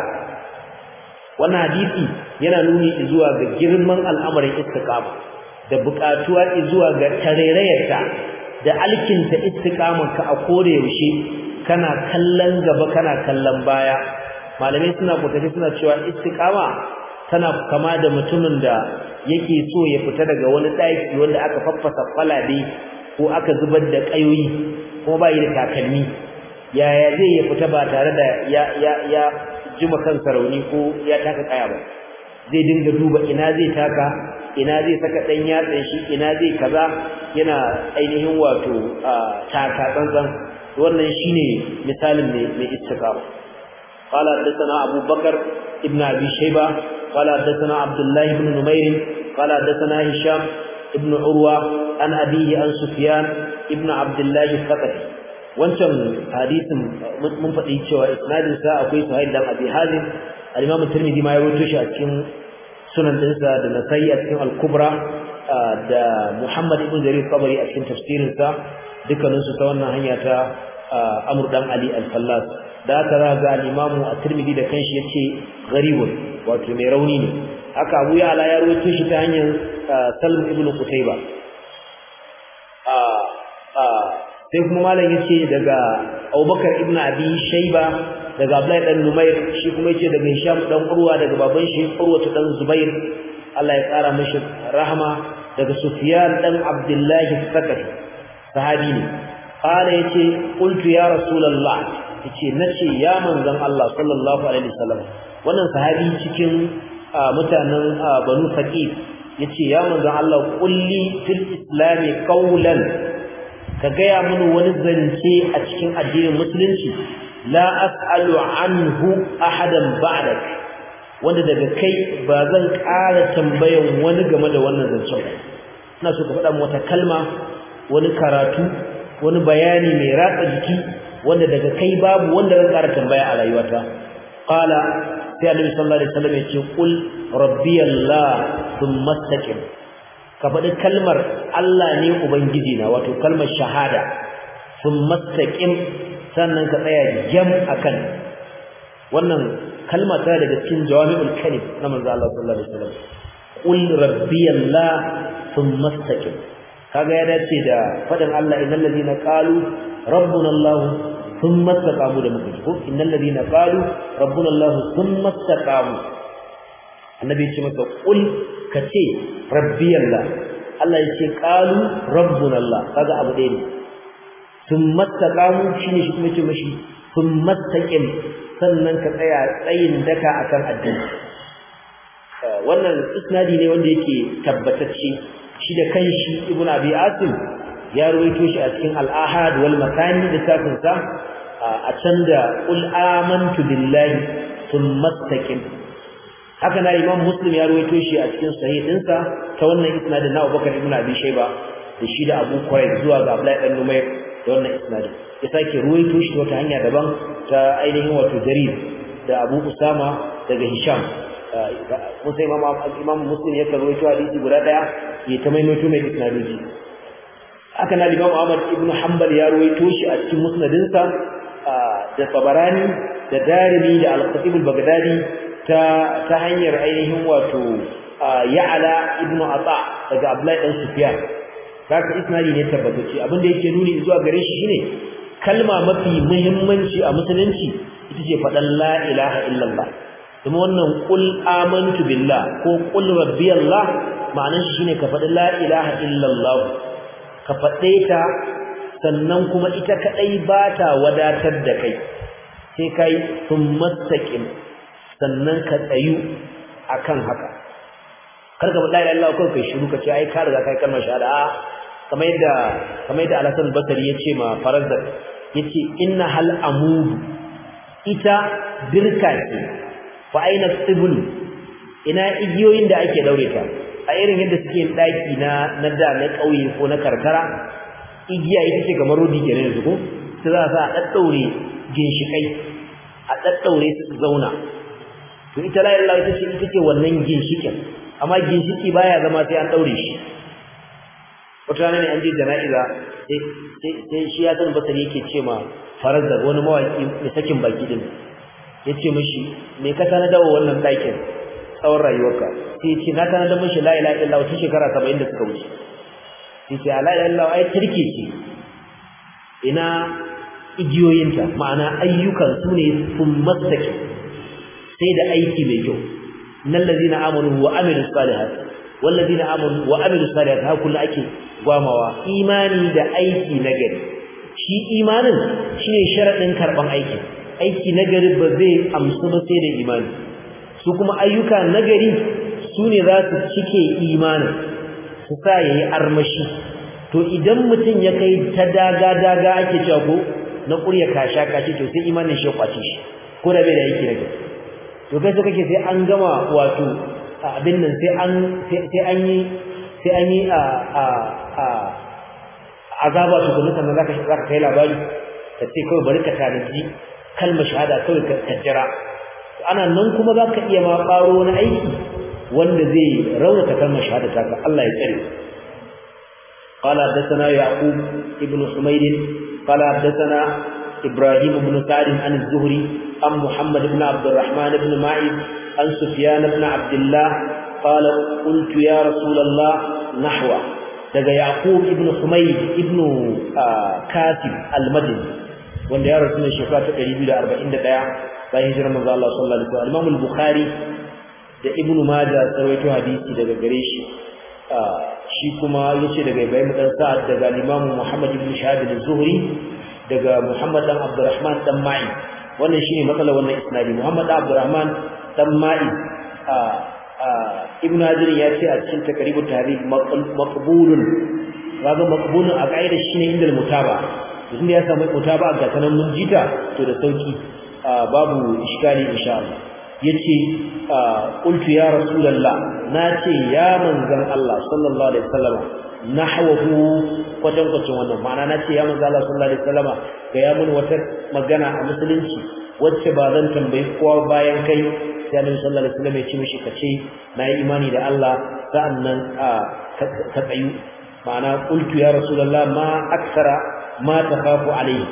Speaker 1: wannan hadisi yana nuni zuwa ga girman al'amarin istiqama da buƙatuwa zuwa ga tarairayarta da alkinta istiqamarka a kore yaushe kana kallon gaba kana kallon baya malamai suna kotafi suna cewa istiqama tana kama da mutumin da yake so ya fita daga wani daki wanda aka faffasa kwalabe ko aka zubar da kayoyi kuma ba yi da takalmi yaya zai ya fita ba tare da ya ya ya jima kansa rauni ko ya taka kaya ba zai dinga duba ina zai taka ina zai saka dan yatsan shi ina zai kaza yana ainihin wato taka tsantsan wannan shine misalin mai mai istiqama قال حدثنا أبو بكر ابن أبي شيبة قال حدثنا عبد الله بن نمير قال حدثنا هشام ابن عروة عن أبيه عن سفيان ابن عبد الله الثقفي wancan hadisin mun faɗi cewa isnadin sa akwai Suhail dan Abi Hazim al-Imam Tirmidhi ma ya rawaito shi a cikin sunan dinsa da Nasa'i a cikin Al-Kubra da Muhammad ibn Jarir Tabari a cikin tafsirin sa dukkanin su ta wannan hanya ta Amr dan Ali al-Fallas da aka za ga al-Imam At-Tirmidhi da kanshi yace gharibun wato mai rauni ne haka Abu Ya'la ya rawaito shi ta hanyar Salm ibn Qutayba sai kuma malam yace daga Abubakar ibn Abi Shayba daga Abdullahi dan Numair shi kuma yace daga Hisham dan Urwa daga baban shi Urwa dan Zubair Allah ya tsara mishi rahama daga Sufyan dan Abdullah Sakafi sahabi ne qala yace qultu ya rasulullah yace nace ya manzon Allah sallallahu alaihi wasallam wannan sahabi cikin mutanen banu faqif yace ya manzon Allah kulli fil islami qawlan ka gaya mini wani zance a cikin addinin musulunci la as'alu anhu ahadan ba'dak wanda daga kai ba zan ƙara tambayan wani game da wannan zancen ina so ka faɗa wata kalma wani karatu wani bayani mai ratsa jiki wanda daga kai babu wanda zan ƙara tambaya a rayuwata qala sai annabi sallallahu alaihi wasallam ya ce qul rabbiyallah thumma istaqim ka faɗi kalmar Allah ne ubangiji na wato kalmar shahada thumma istaqim sannan ka tsaya jam akan wannan kalma ta daga cikin jawami'ul kalim na manzo Allah sallallahu alaihi wasallam qul rabbiyallah thumma istaqim kaga ya dace da fadin Allah innal ladina qalu rabbuna Allah thumma istaqamu da muka ji ko innal ladina qalu rabbuna Allah thumma istaqamu annabi ya ce masa qul kace rabbiyallah Allah ya ce qalu rabbuna Allah kaga abu ɗaya ne thumma istaqamu shine shi kuma ce mashi thumma istaqim sannan ka tsaya tsayin daka akan addini wannan isnadi ne wanda yake tabbatacce shi da kanshi ibn abi asim ya rawaito shi a cikin al-ahad wal makani da tafin sa a can da qul amantu billahi thumma istaqim haka na imam muslim ya rawaito shi a cikin sahih dinsa ta wannan isnadin na abubakar ibn abi shayba da shi da abu quraib zuwa ga abdullahi dan numayr da wannan isnadin ya sake ruwaito shi wata hanya daban ta ainihin wato jarir da abu usama daga hisham musa imam imam muslim ya ruwaito hadisi guda daya ya ta maimaito mai isnadoji haka na imam ahmad ibn hanbal ya ruwaito shi a cikin musnadinsa da tabarani da darimi da al-khatib al-baghdadi ta ta hanyar ainihin wato ya'ala ibn ata daga abdullahi dan sufyan haka isnadi ne tabbatacce abinda yake nuni zuwa gare shi shine kalma mafi muhimmanci a musulunci ita ce faɗan la ilaha illallah kuma wannan qul amantu billah ko qul rabbiyallah ma'anar shi shine ka faɗi la ilaha illallah ka faɗe ta sannan kuma ita kadai ba ta wadatar da kai sai kai summastaqim sannan ka tsayu akan haka karka faɗa la ilaha illallah ko kai shiru ka ce ai ka riga kai kalmar shahada kamar yadda kamar yadda Al-Hasan Basri yace ma Farazzak yace inna hal amud ita dirka ce fa aina tibul ina igiyoyin da ake daure ta a irin yadda suke daki na na da na kauye ko na karkara igiya ita ce kamar rodi kenan yanzu ko sai za a daddaure ginshikai a daddaure su zauna to ita la ilaha ita ce ita ce wannan ginshikin amma ginshiki baya zama sai an daure shi wata rana ne an je jana'iza sai shi ya san basari yake ce ma farazar wani mawaki mai sakin baki din ya ce mishi me ka tana dawo wannan ɗakin tsawon rayuwarka sai ce na tana da mishi la ilaha illallah tun shekara saba'in da suka wuce sai ce la ilaha illallah ai turke ce ina igiyoyinta ma'ana ayyukan su ne sun mastake sai da aiki mai kyau nan lazina amanu wa amilu salihat wallazina amanu wa amilu salihat ha kullu ake gwamawa imani da aiki nagari shi imanin shine sharadin karban aiki aiki nagari ba zai amsu ba sai da imani su kuma ayyuka nagari su ne za su cike imanin su sa yayi armashi to idan mutum ya kai ta daga daga ake cewa ko na ƙurya kasha kashi to sai imanin shi ya kwace shi ko da bai da aiki nagari to kai sai kake sai an gama wato abin nan sai an sai an yi sai an yi a a a azaba to kuma sannan zaka zaka kai labari ka ce kawai bari ka tanaji kalmar shahada kawai ka kaddara ana nan kuma zaka iya ma karo wani aiki wanda zai raunata kalmar shahada ta ka Allah ya tsare قال حدثنا يعقوب ابن حميد قال حدثنا إبراهيم بن سعد عن الزهري عن محمد بن عبد الرحمن بن معيد عن سفيان بن عبد الله قال قلت يا رسول الله نحو daga Yaqub ibn Humayd ibn Katib al-Madini wanda ya rasu ne shekara ta 241 bayan hijirar manzo Allah sallallahu alaihi wasallam Imam al-Bukhari da Ibn Majah sarwaito hadisi daga gare shi shi kuma yace daga Ibrahim dan Sa'ad daga Imam Muhammad ibn Shahab al-Zuhri daga Muhammad dan Abdurrahman dan Ma'i wannan shine matsalar wannan isnadi Muhammad dan Abdurrahman dan Ma'i ibnu hajar ya ce a cikin takribut tahrib maqbulun kaga maqbulun a kaida shine inda mutaba inda ya samu mutaba ga sanan mun jita to da sauki babu iskali insha Allah yace qultu ya rasulullah nace ya manzon Allah sallallahu alaihi wasallam nahwahu kwatan kwatan wannan ma'ana nace ya manzon Allah sallallahu alaihi wasallam ga ya mun wata magana a musulunci wacce ba zan tambayi kowa bayan kai sai Annabi sallallahu alaihi wasallam ya ce mishi kace na yi imani da Allah sa'annan ka tsayu ma'ana qultu ya rasulullah ma aksara ma takhafu alaihi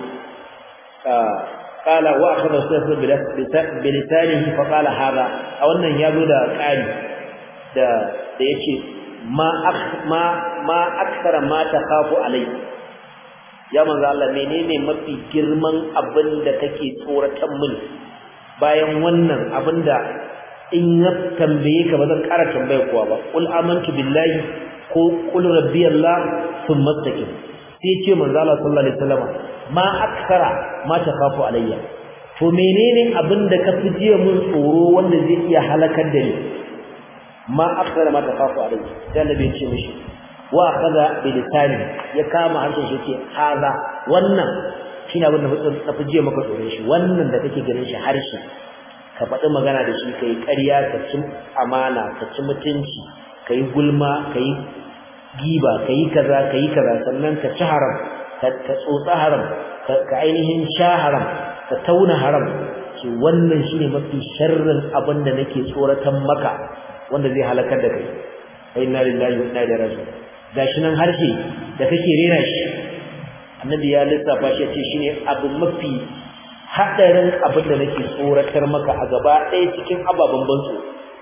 Speaker 1: قال واخذ رسول بلسانه فقال هذا a wannan yazo da ƙari da da yace ma ma ma aksara ma takhafu alai ya manzo Allah menene mafi girman abin da kake tsoratan mun bayan wannan abinda in ya tambaye ka ba zan ƙara tambaye kowa ba qul amantu billahi ko qul rabbiyallah thumma istaqim sai ce manzo Allah sallallahu alaihi wasallam ma aksara ma takhafu alayya to menene abinda ka fi jiya mun tsoro wanda zai iya halakar da ni ma aksara ma takhafu alayya sai Allah bai ce mishi wa kaza bi lisani ya kama harshen shi ce haza wannan shine abin da ka fi jiya maka tsoron shi wannan da kake ganin shi harshe ka faɗi magana da shi kai ƙarya ka ci amana ka ci mutunci kai gulma kai giba kai kaza kai kaza sannan ka ci haram ka tsotsa haram ka ainihin sha haram ka tauna haram shi wannan shine mafi sharrin abin da nake tsoratan maka wanda zai halakar da kai inna lillahi wa inna ilaihi raji'un gashi nan harshe da kake rena shi annabi ya lissafa shi ce shine abu mafi hadarin abin da nake tsoratar maka a gaba ɗaya cikin ababen banzo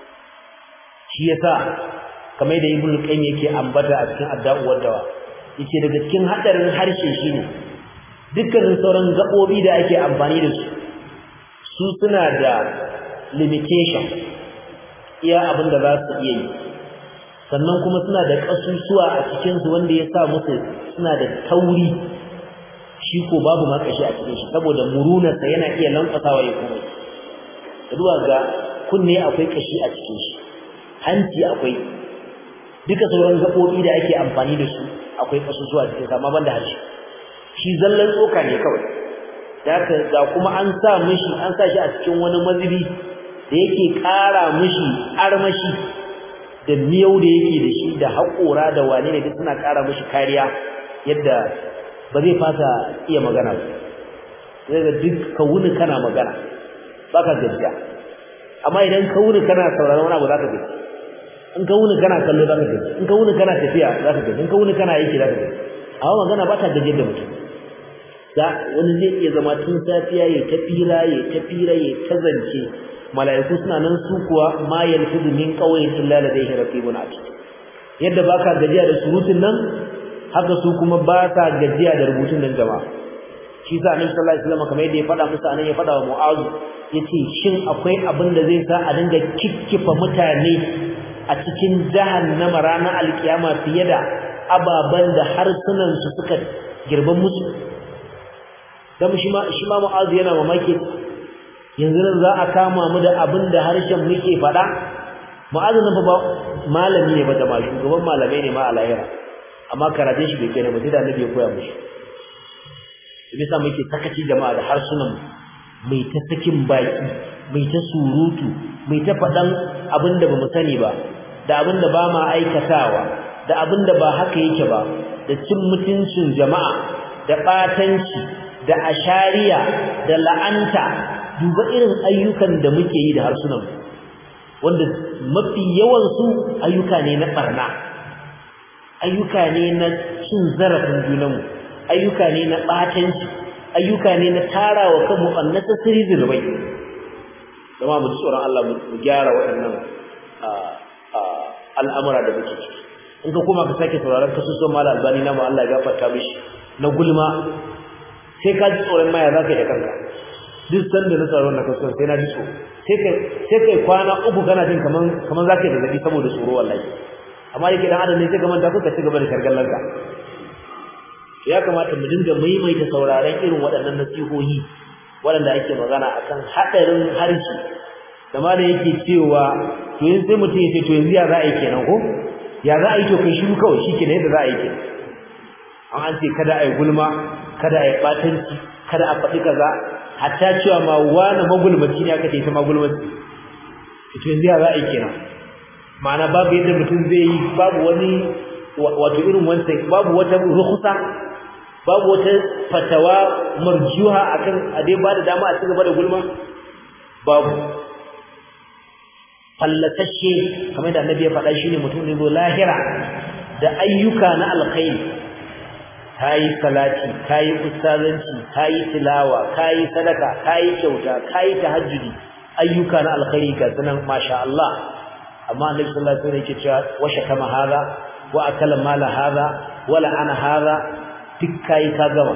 Speaker 1: shi yasa kamar da ibnu qayyim yake ambata a cikin adda'uwar dawa yace daga cikin hadarin harshe shine dukkanin sauran gabobi da ake amfani da su su suna da limitation iya abin da za su iya yi sannan kuma suna da kasusuwa a cikin su wanda ya sa musu suna da tauri shi ko babu makashi a cikin shi saboda murunarsa yana iya lankwasawa ya kuma duba ga kunne akwai kashi a cikin shi hanci akwai duka sauran gabobi da ake amfani da su akwai kasusuwa cikin amma banda harshe shi zallan tsoka ne kawai da ga kuma an sa mishi an sa shi a cikin wani mazubi da yake ƙara mishi armashi da miyau da yake da shi da haƙora da wane ne duk suna ƙara mishi kariya yadda ba zai fasa iya magana ba sai ga duk ka wuni kana magana baka gajiya amma idan ka wuni kana sauraron wani abu za ka gaji in ka wuni kana kallo za ka gaji in ka wuni kana tafiya za ka gaji in ka wuni kana aiki za ka gaji amma magana ba ta gajiyar da mutum da wani zai iya zama tun safiya ya ta fira ya ta fira ya ta zance mala'iku suna nan su kuwa ma yalfidu min qawlin illa ladayhi raqibun atid yadda baka gajiya da surutun nan haka su kuma ba sa gajiya da rubutun nan jama'a shi sa annabi sallallahu alaihi wasallam kamar yadda ya faɗa musu anan ya faɗa wa mu'azu yace shin akwai abin da zai sa a dinga kikkifa mutane a cikin jahannama ranar alkiyama fiye da ababan da harsunan su suka girban musu dan shi ma shi ma mu'azu yana mamaki yanzu nan za a kama mu da abin da harshen muke faɗa mu'azu nan ba malami ne ba da ma shugaban malamai ne ma a lahira amma karatun shi bai kai ba sai da annabi ya koya mishi bisa muke sakaci jama'a da harsunan mai ta sakin baki mai ta surutu mai ta faɗan abin da bamu sani ba da abin da ba ma aikatawa da abin da ba haka yake ba da cin mutuncin jama'a da ɓatanci da ashariya da la'anta duba irin ayyukan da muke yi da harsunan wanda mafi yawan su ayyuka ne na barna ayyuka ne na cin zarafin junanmu ayyuka ne na batanci ayyuka ne na tarawa kanmu unnecessary zulubai kuma mu ji tsoron Allah mu gyara waɗannan al'amura da muke ciki in ka koma ka sake sauraron kasusuwan mala albani na mu Allah ya gafarta mishi na gulma sai ka ji tsoron maya za ka yi da kanka duk sanda na tsaron na kasuwar sai na ji tsoro sai kai kwana uku kana jin kaman kaman za ka yi zazzabi saboda tsoro wallahi amma da ke dan adam ne sai ka manta kuka ci gaba da shargallanka ya kamata mu dinga maimaita sauraron irin waɗannan nasihohi waɗanda ake magana akan haɗarin harshe da ma da yake cewa to yanzu sai mutum ya ce to yanzu ya za a yi kenan ko ya za a yi to kai shiru kawai shi kenan yadda za a yi kenan an an ce kada a yi gulma kada a yi ɓatanci kada a faɗi kaza hatta cewa ma wani magulmaci ne aka ce ita magulmaci to yanzu ya za a yi kenan ma'ana babu yadda mutum zai yi babu wani wato irin wancan babu wata rukhsa babu wata fatawa marjuha akan a dai ba da dama a cigaba da gulma babu fallatashe kamar da annabi ya faɗa shine mutum ne zo lahira da ayyuka na alkhairi kayi salati kayi ustazanci kayi tilawa kayi sadaka kayi kyauta kayi tahajjudi ayyuka na alkhairi ga sunan masha Allah amma annabi sallallahu alaihi wasallam yake cewa wa shakama hadha wa akala mala hadha wa la'ana hadha duk kai ka gama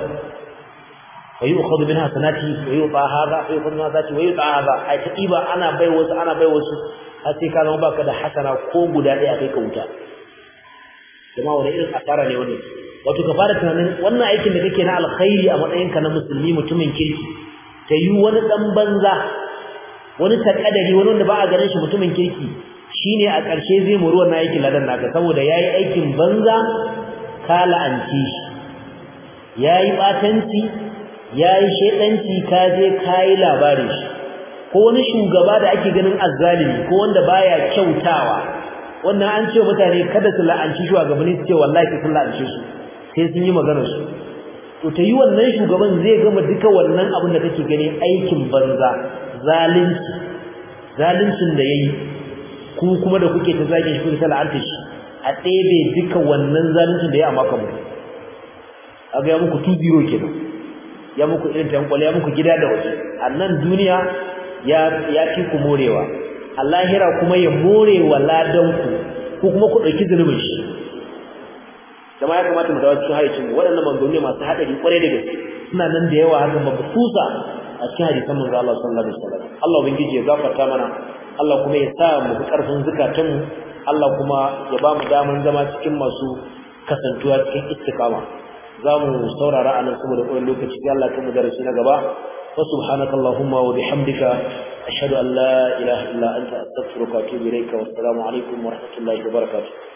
Speaker 1: wa yu'khadhu min hasanati wa yu'ta hadha wa yu'khadhu min hasanati wa yu'ta hadha ai taqiba ana bai wasu ana bai wasu har sai ka zama baka da hasana ko guda ɗaya kai ka wuta jama'a wani irin asara ne wannan wato ka fara tunanin wannan aikin da kake na alkhairi a matsayinka na musulmi mutumin kirki ta yi wani dan banza wani takadari wani wanda ba a ganin shi mutumin kirki shine a ƙarshe zai muru wannan aikin ladan naka saboda yayi aikin banza ka la'anci shi yayi batanci yayi shedanci ka je kai labarin shi ko wani shugaba da ake ganin azzalimi ko wanda baya kyautawa wannan an ce mutane kada su la'anci shugabanni su ce wallahi sun la'ance su sai sun yi maganar su to ta yi wannan shugaban zai gama duka wannan abin da kake gani aikin banza zalunci zaluncin da yayi ku kuma da kuke ta zage shi kuke ta la'anta shi a ɗebe duka wannan zaluncin da ya amma kamu aga ya muku 2-0 kenan ya muku irin tankwale ya muku gida da waje a nan duniya ya ya fi ku morewa a lahira kuma ya morewa ladanku ko kuma ku ɗauki zunubin shi jama'a ya kamata mu dawo cikin hayyacin mu waɗannan manzanni masu haɗari kwarai da gaske suna nan da yawa haka mabususa a cikin hadisan manzo Allah sallallahu alaihi wasallam Allah ubangiji ya gafarta mana Allah kuma ya sa mu fi karfin zakatun mu Allah kuma ya ba mu daman zama cikin masu kasantuwa cikin istiqama za mu saurara anan saboda ƙwarin lokaci sai Allah kan mu darasi na gaba wa subhanaka allahumma wa bihamdika ashhadu an la ilaha illa anta astaghfiruka wa atubu ilayka wa assalamu alaikum wa rahmatullahi wa barakatuh